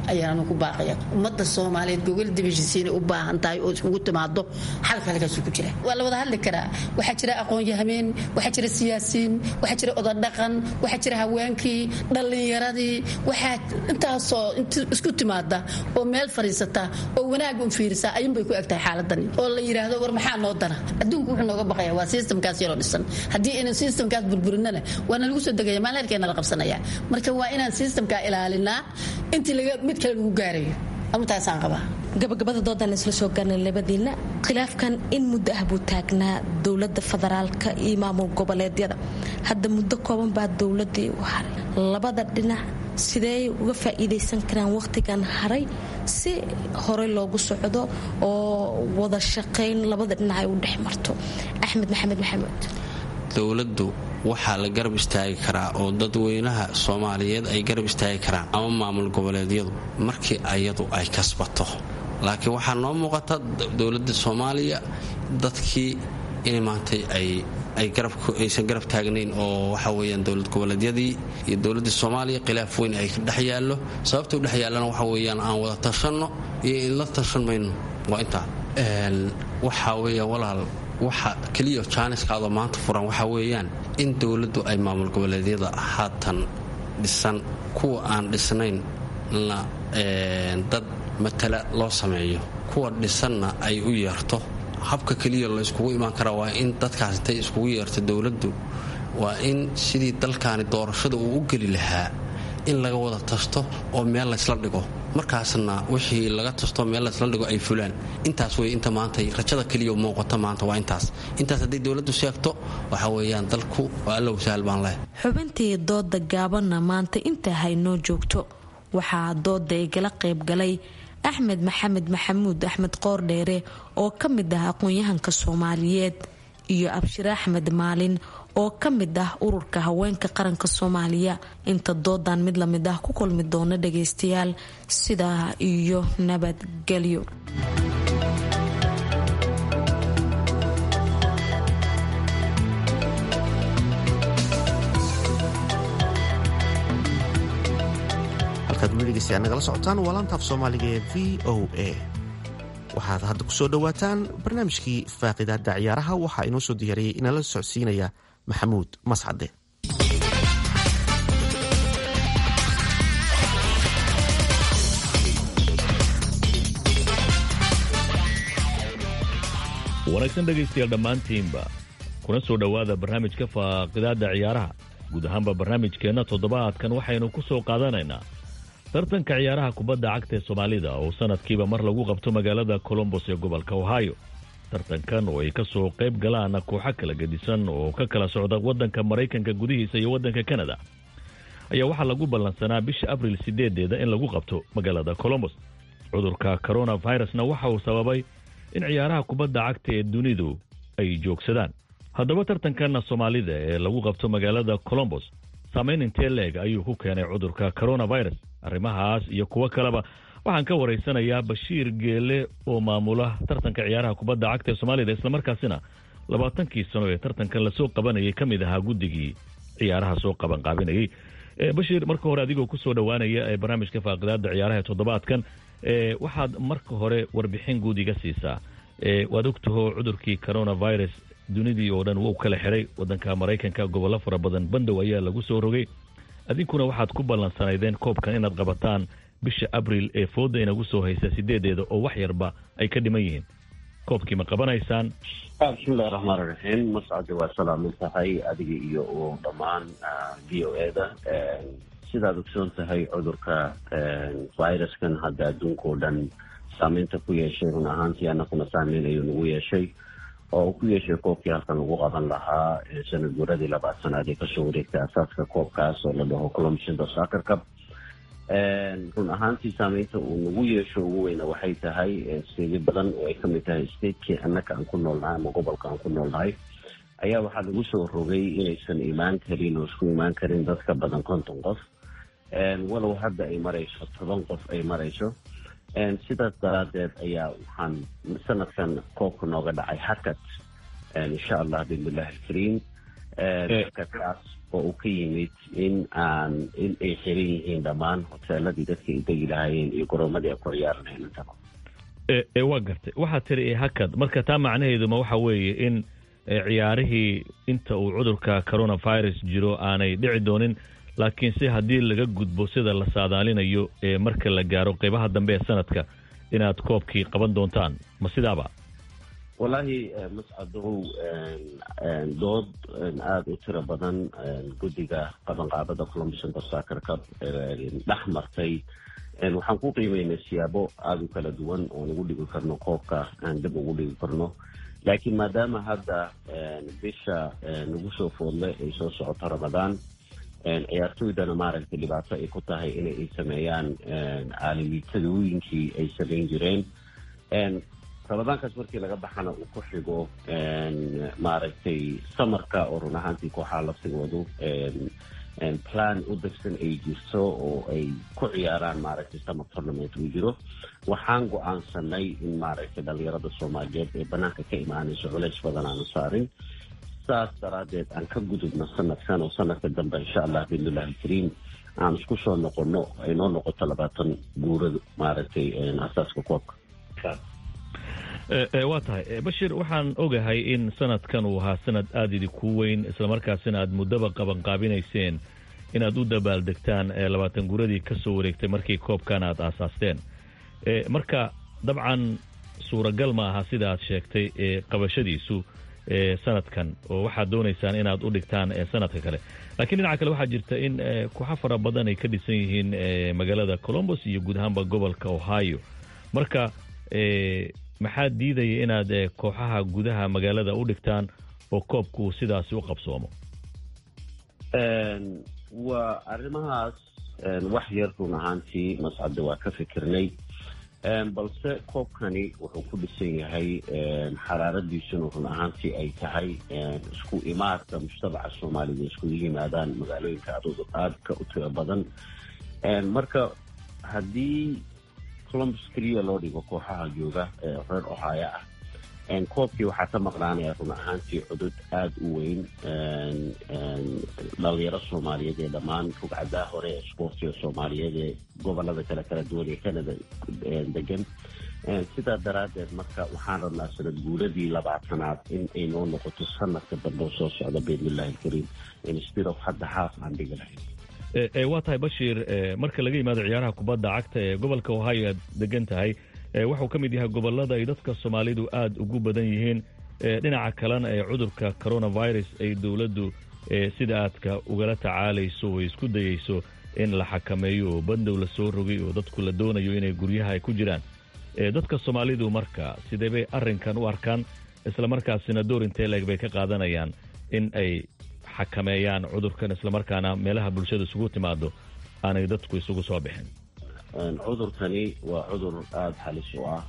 waxaanu ku baaqaya ummadda soomaaliyeed gogol dibashisiinay u baahan tahay oo iskugu timaado xalka halkaasuu ku jira waa la wada hadli karaa waxaa jira aqoon-yahameen waxaa jira siyaasiyiin waxaa jira odadhaqan waxaa jira haweenkii dhallinyaradii waxaa intaasoo isku timaada oo meel fadhiisata oo wanaag un fiirisa ayuunbay ku egtahay xaaladani oo la yidhaahdo war maxaa noo dana adduunku wuxuu nooga baqaya waa systemkaas yaroo dhisan haddii aynan systemkaas burburinana waana lagu soo degaya maalheerkeena la qabsanaya marka waa inaan systemka ilaalinaa intii mid kale lagu gaarayo amataasaan qabaa gabagabada doodan isla soo gaarnay labadiina khilaafkan in muddo ah buu taagnaa dowlada federaalka iyo maamul goboleedyada hadda muddo kooban baa dowladii u haray labada dhinac sidee uga faa'iidaysan karaan wakhtigan haray si horey loogu socdo oo wada shaqayn labada dhinac ay u dhex marto axmed maxamed maxamuud dowladdu waxaa la garab istaagi karaa oo dadweynaha soomaaliyeed ay garab istaagi karaan ama maamul goboleedyadu markii ayadu ay kasbato laakiin waxaa noo muuqata dowladda soomaaliya dadkii in maantay aysan garab taagnayn oo waxa weyaan dowlad goboleedyadii iyo dowladda soomaaliya khilaaf weyn ay dhex yaallo sababta u dhex yaallana waxa weyaan aan wada tashanno iyo in la tashan mayno waa intaa waxaa weya walaal waxa keliya jaaniskaadoo maanta furan waxaa weeyaan in dowladdu ay maamul goboleedyada haatan dhisan kuwa aan dhisnayn na dad matala loo sameeyo kuwa dhisanna ay u yeerto habka keliya layskugu imaan karaa waa in dadkaas intay iskugu yeerto dowladdu waa in sidii dalkaani doorashada uu u geli lahaa in laga wada tasto oo meel laysla dhigo markaasna wixii laga tasto meel laysla dhigo ay fulaan intaas wey inta maanta rajada keliya muuqata maanta waa intaas intaas hadday dowladdu sheegto waxa weeyaan dalku waa allow sahal baan leh xubintii dooda gaabanna maanta intaa haynoo joogto waxaa dooda igala qaybgalay axmed maxamed maxamuud axmed qoordheere oo ka mid ah aqoon-yahanka soomaaliyeed iyo abshir axmed maalin oo ka mid ah ururka haweenka qaranka soomaaliya inta doodan mid lamid ah ku kulmi doona dhagaystayaal sidaa iyo nabadgelyo halkaad weligeysay aad nagala socotaan waa laantaaf soomaaliga ee v o a waxaad hadda ku soo dhowaataan barnaamijkii faaqidaada ciyaaraha waxaa inoo soo diyaariyey inala socodsiinaya maxamuud mascade wanaagsan dhegaystayaal dhammaantiinba kuna soo dhowaada barnaamijka faaqidaada ciyaaraha guud ahaanba barnaamijkeenna toddobaadkan waxaynu ku soo qaadanaynaa tartanka ciyaaraha kubadda cagta ee soomaalida oo sanadkiiba mar lagu qabto magaalada colombos ee gobolka ohio tartankan oo ay ka soo qayb galaan kooxo kala gedisan oo ka kala socda waddanka maraykanka gudihiisa iyo waddanka kanada ayaa waxaa lagu ballansanaa bisha abril sideedeeda in lagu qabto magaalada colombos cudurka coronavirusna waxa uu sababay in ciyaaraha kubadda cagta ee dunidu ay joogsadaan haddaba tartankan soomaalida ee lagu qabto magaalada colombos saamayn intee leeg ayuu ku keenay cudurka coronavirus arrimahaas iyo kuwo kaleba waxaan ka waraysanayaa bashiir geele oo maamula tartanka ciyaaraha kubadda cagta ee soomaalida islamarkaasina labaatankii sano ee tartankan lasoo qabanayay ka mid ahaa guddigii ciyaaraha soo qaban qaabinayay bashiir marka hore adigoo kusoo dhowaanaya ee barnaamijka faaqidaada ciyaaraha ee toddobaadkan waxaad marka hore warbixin guud iga siisaa waad ogtaho cudurkii coronavirus dunidii oo dhan wuu kala xiray wadanka maraykanka gobollo fara badan bandow ayaa lagu soo rogay adinkuna waxaad ku ballansanaydeen koobkan inaad qabataan bisha abril ee fooda inagu soo haysa sideedeeda oo wax yarba ay ka dhiman yihiin koobkii ma qabanaysaan bismillahi raxmaan raxiim mascade waa salaamin tahay adiga iyo u dhammaan v o eda sidaad ogsoon tahay cudurka viruskan hadda adduunka oo dhan saameynta ku yeeshay run ahaantii anakuna saameyn ayuu nagu yeeshay oo uu ku yeeshay koobkii halkan lagu qaban lahaa sanad guradii labaad sanaad ee kasoo wareegtay asaaska koobkaas oo la dhaho colombshinda soccer cup run ahaantii saameynta uu nagu yeesho ugu weyna waxay tahay steedyo badan oo ay kamid tahay statekii annaka aan ku noolnahay ama gobolka aan ku noolnahay ayaa waxaa lagu soo rogay inaysan imaan karin oo isku imaan karin dad ka badan konton qof walow hadda ay marayso toban qof ay marayso sidaas daraadeed ayaa waxaan sanadkan koobka nooga dhacay hakad insha allah bismillahi alkariim hakadkaas oo uu ka yimid in aan in ay xiran yihiin dhammaan hoteeladii dadka ay degi lahaayeen iyo goroomadii ay ku ciyaari lahayn intaba ee waa gartay waxaad tiri ee hakad marka taa macnaheeduma waxa weeye in ciyaarihii inta uu cudurka coronavirus jiro aanay dhici doonin laakiin se haddii laga gudbo sida la saadaalinayo ee marka la gaaro qeybaha dambe ee sanadka inaad koobkii qaban doontaan ma sidaaba wallaahi mascadow dood aada u tiro badan guddiga qabanqaabada columbus intersacre cup dhex martay waxaan ku qiimeynay siyaabo aada u kala duwan oon ugu dhigi karno koobka aan dib ugu dhigi karno laakiin maadaama hadda bisha nagu soo foodle ay soo socoto ramadaan ciyaartooydana maaragtay dhibaato ay ku tahay in ay sameeyaan caalamiitadooyinkii ay samayn jireen ramadaankaas markii laga baxana uu ku xigo maaragtay samarka oo run ahaantii kooxaha laftigoodu plan u degsan ay jirto oo ay ku ciyaaraan maaragtay summer tournament uu jiro waxaan go-aansanay in maaragtay dhalinyarada soomaaliyeed ee banaanka ka imaanayso culays badan aanu saarin saas daraaddeed aan ka gudubno sanadkan oo sanadka dambe insha allah biidnillahi alkariim aan isku soo noqono ay noo noqoto labaatan guurada maaragtay asaaska koobka waa tahay bashir waxaan ogahay in sanadkan uu ahaa sanad aada idinku weyn islamarkaasina aad muddaba qabanqaabinayseen inaad u dabaaldegtaan labaatan guuradii ka soo wareegtay markii koobkan aad aasaasteen marka dabcan suuragal ma aha sida aad sheegtay qabashadiisu sanadkan oo waxaad doonaysaan inaad u dhigtaan sanadka kale laakiin dhinaca kale waxaa jirta in kooxo fara badan ay ka dhisan yihiin magaalada colombos iyo guud ahaanba gobolka ohio marka maxaa diidaya inaad kooxaha gudaha magaalada u dhigtaan oo koobku sidaasi u qabsoomo waa arrimahaas wax yar run ahaantii mascadda waa ka fikirnay balse koobkani wuxuu ku dhisan yahay xaraaradiisuna run ahaantii ay tahay isku imaadka mujtamaca soomaalida iskugu yimaadaan magaalooyinka aadka u tiro badan marka haddii columbus keliya loo dhigo kooxaha jooga ee reer ohio ah koobkii waxaa ka maqnaanaya run ahaantii cudud aada u weyn dhalinyaro soomaaliyeed ee dhammaan rugcadaha hore ee sportiga soomaaliyeed ee gobolada kale kala duwan ee canada degan sidaa daraaddeed marka waxaan rabnaa sanad guuradii labaatanaad in ay noo noqoto sanadka dambe soo socda biidnillahi alkariim instead of hadda haaf aan dhigi lahayn waa tahay bashiir marka laga yimaado ciyaaraha kubadda cagta ee gobolka ohio aad degan tahay wuxuu ka mid yahay gobolada ay dadka soomaalidu aada ugu badan yihiin dhinaca kalena ee cudurka coronavirus ay dowladdu sida aadka ugala tacaalayso oo isku dayeyso in la xakameeyo oo bandow la soo rogay oo dadku la doonayo inay guryaha ay ku jiraan dadka soomaalidu marka sidee bay arrinkan u arkaan islamarkaasina door intee leeg bay ka qaadanayaan in ay xakameeyaan cudurkan islamarkaana meelaha bulshada isugu timaado aanay dadku isugu soo bixin cudurkani waa cudur aada halis u ah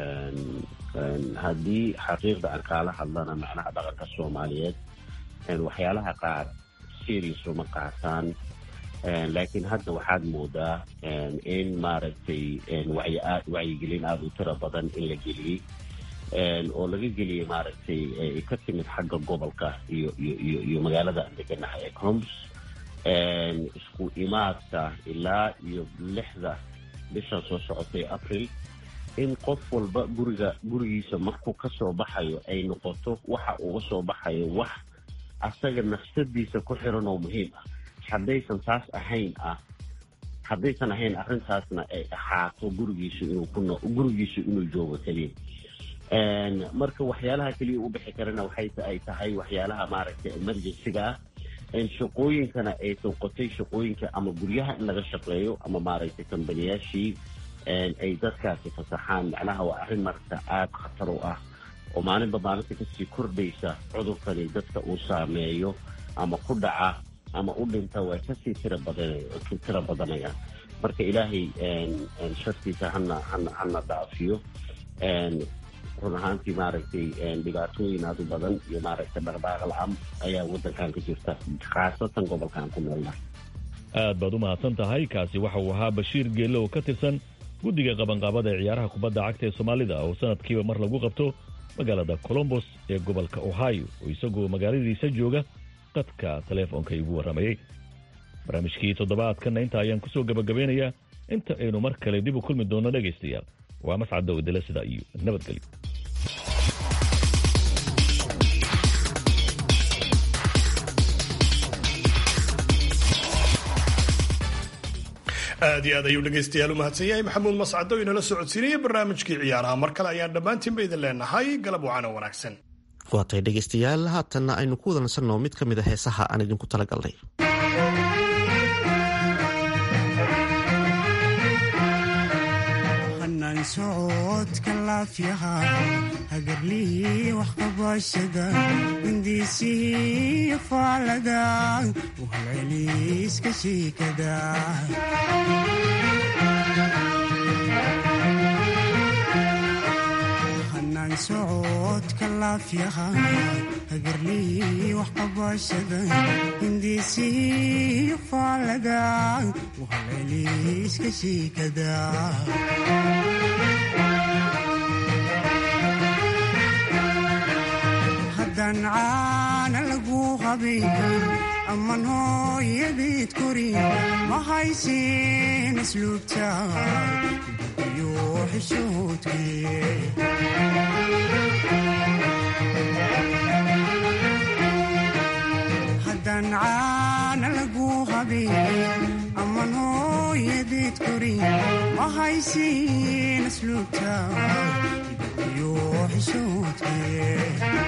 haddii xaqiiqda aan kaala hadlana macnaha dhaqanka soomaaliyeed waxyaalaha qaar serious uma qaataan laakiin hadda waxaad moodaa in maaragtay wacyigelin aada u tiro badan in la geliyey oo laga geliyey maaragtay ka timid xagga gobolka iyo iyo iyo magaalada aan deganahay ee columbus isku imaadka ilaa iyo lixda bishan soo socotay april in qof walba guriga gurigiisa markuu ka soo baxayo ay noqoto waxa uga soo baxayo wax asaga nafsadiisa ku xiran oo muhiim ah haddaysan taas ahayn ah haddaysan ahayn arrintaasna ay ahaato gurigiisu inuu ku gurigiisu inuu joogo keliya marka waxyaalaha keliya u bixi karana waxay ay tahay waxyaalaha maaragtay emergencyga ah shaqooyinkana ay noqotay shaqooyinka ama guryaha in laga shaqeeyo ama maaragtay kambaniyaashii ay dadkaasi fasaxaan macnaha waa arrin maragta aada khatar u ah oo maalinba maalinta kasii kordhaysa cudurkani dadka uu saameeyo ama ku dhaca ama u dhinta way kasii tira badan tira badanayaan marka ilaahay shartiisa hana hana hana dhaafiyo run ahaantii maaragtay dhibaatooyin aada u badan iyo maaragtay dhaqdhaaqa la-aan ayaa waddankan ka jirta khaasatan gobolkan ku noolnahay aad baad u mahadsan tahay kaasi waxa uu ahaa bashiir geelle oo ka tirsan guddiga qabanqaabada ee ciyaaraha kubadda cagta ee soomaalida oo sanadkiiba mar lagu qabto magaalada colombos ee gobolka ohio oo isagoo magaaladiisa jooga qadka taleefoonka igu warramayey barnaamijkii toddobaadkanna inta ayaan kusoo gabagabeynayaa inta aynu mar kale dib u kulmi doonno dhegaystayaal waa mascadda wadala sida iyo nabadgelyo aad iyo aad ayuu dhegaystayaal u mahadsan yahay maxamuud mascado inala socodsiinaya barnaamijkii ciyaaraha mar kale ayaan dhammaantiinba idin leenahay galab wacan oo wanaagsan waatay dhegaystayaal haatanna aynu ku wada nasanno mid ka mid a heesaha aan idinku talagalnay socodka laafyaha hagarlihii waxqabashada hindiisihii faalada uhalceliiska shiikada hanaan socodka laafyaha hagarlihii waxqabashada hindiisihii faalada uhalceliiska shiikada haddaan caana lagu qabin amman hooyadeed korin ma haysin isluubta iyo xishoodkee haddaan caana lagu qabin amman hooyadeed korin ma haysin isluubta iyo xishoodkee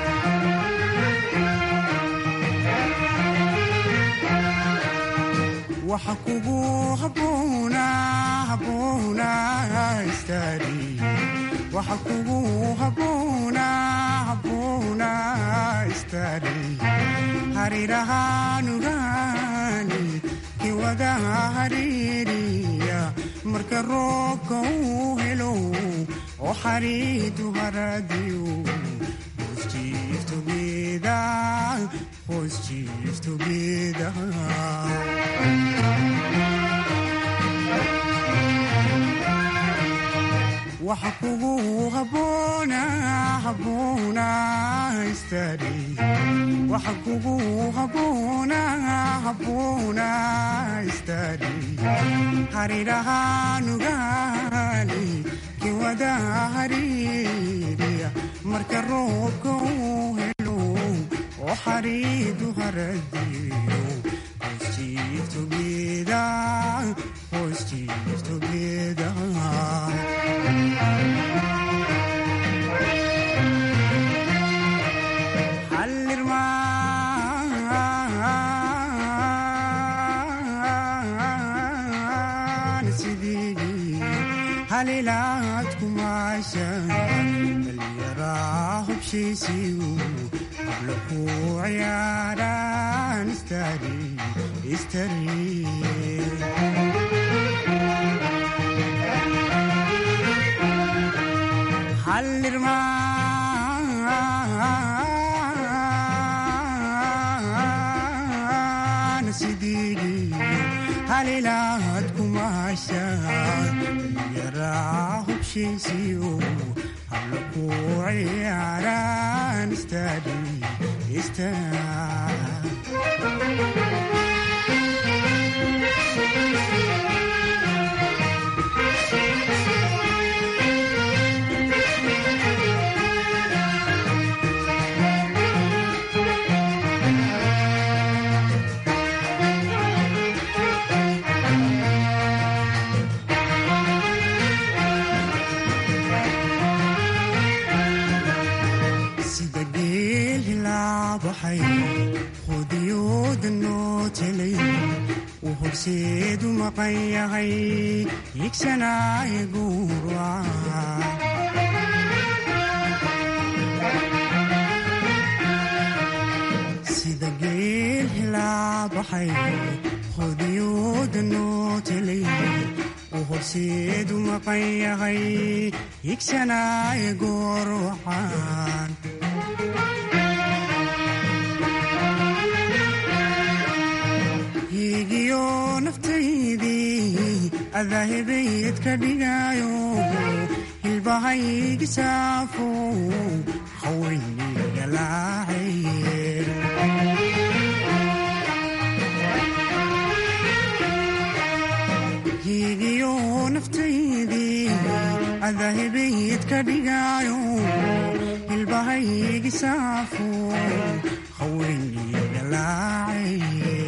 waxa kugu habboona habboona istaari waxa kugu habboona habboona istaari harirahaanugaani kiwada hariiriya marka roobka uu helo oo xariidu haradiyo hoos jiif together hoos jiif together waxa kugu habboona habboona istaari waxa kugu habboona habboona istaari harirahaanugaani kiwada hariiriya marka roobka uu helo oo xariidu haradiyo hoos jiif together hoos jiif together halilaad kumaashan dhallinyaraa hubshiisiyu habla ku ciyaaraan istari istari hallirmaan sidigi halilaad kumaashan yaraa hubshiisiyo habla ku ciyaaraan istari sida geel hilaabaxay qudiyooda noo telay uu horseedu maqan yahay higsanaaye guurwaca sida geel hilaabaxay qudiyooda noo telay uu horseedu maqan yahay higsanaaye goorwacan higiyo naftaydii adaahibayd ka dhigayo hilbahaygi saafo hawaynigalaacaye ka dhigaayo hilbahaygi saafo haweenii dhalaacaye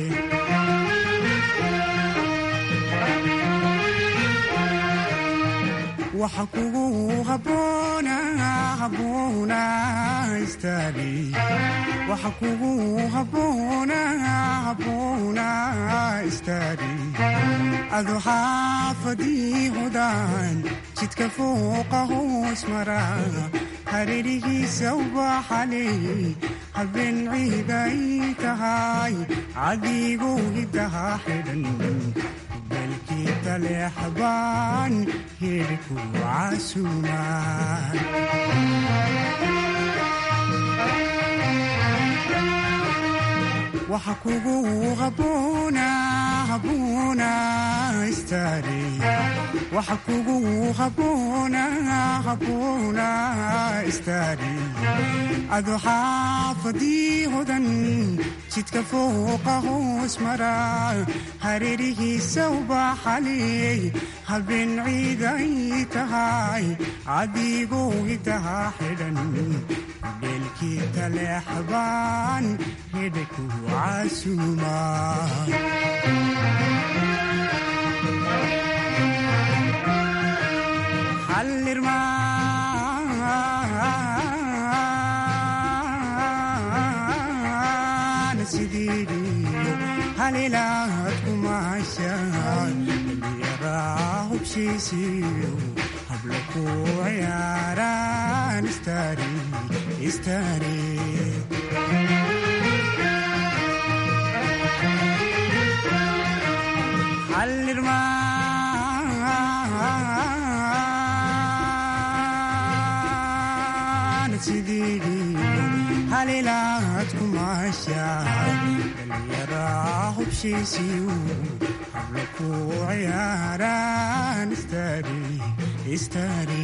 waxa kugu haboona haboona istaagi waxa kugu haboona haboona istaagi adu xaafadii hodaan jidka fooqa hoos mara hareerihiisa ubaxaley habeen ciiday tahay cadigu hidaha xidhan belkii taleexbaan hirku casuumaan waxa kugu haboona haboona istaari waxa kugu haboona haboona istaari adu xaafadii hodan jidka fooqa hoos mara hareerihiisa ubaxaley habeen ciiday tahay cadigu hidaha xidhan beelkii taleexbaan hedhku casuumaa xallirmaan sidiidiyo halilaad kumaashaan dhalliyaraa hubshiisiyo hablo ku ciyaaraan istaari istaari xallirmaan sidiidiyo halilaad kumaashaan dhallinyaraa hubshiisiyo hablo ku ciyaaraan istaari istaari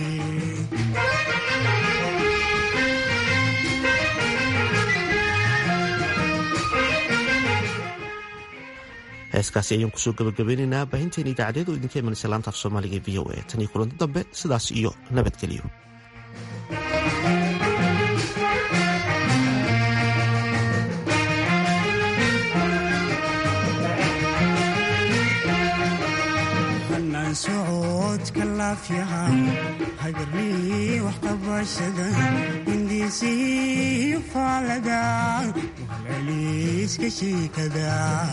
heeskaasi ayaan kusoo gabagabeynaynaa baahinteena idaacadeed oo idinka imanaysa laanta af soomaaliga v o a tan iyo kulanti dambe sidaas iyo nabadgelyo hanaan socodka laafyaha hagarlii waxqabashada hindiisiyo faalada wahaleeliiska shiikada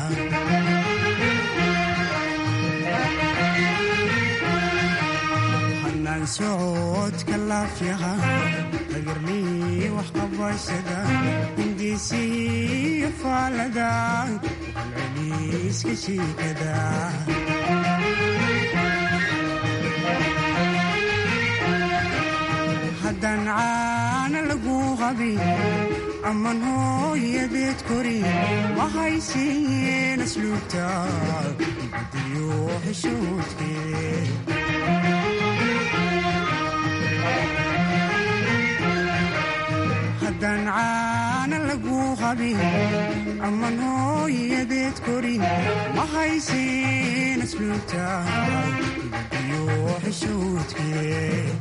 hanaan socodka laafyaha hagarlii waxqabashada hindiisiyo faalada wahaleeliiska shiikada haddaan caana lagu qabin amman hooyadeed korin ma haysiiyeen asluubta ibadiyo xishoodkeed haddaan caana lagu qabin amman hooyadeed korin ma haysiiyeen asluubta ibadiyo xishoodkeed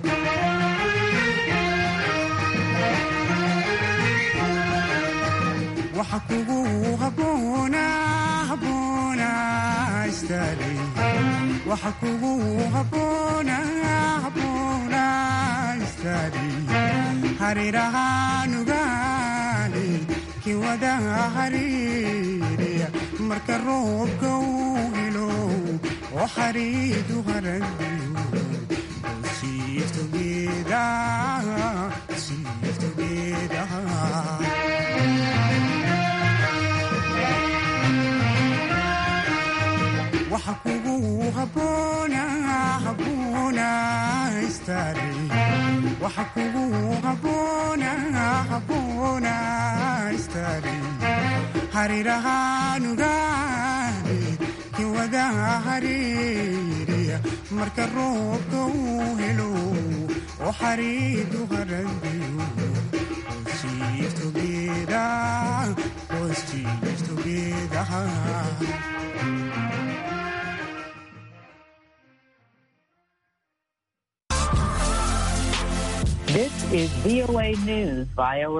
waxa kugu haboona haboona istaari waxa kugu haboona haboona istaari harirahaanugaani kiwada hariiriya marka roobka uu helo oo xariidu haradiyo siiftogeeda siiftogeeda waxa kugu haboona haboona istaari waxa kugu haboona haboona istaari harirahaanugaani kiwada hariiriya marka roobka uu helo oo xariidu haradiyo siiftogeeda qostiiftogeeda is VOA News via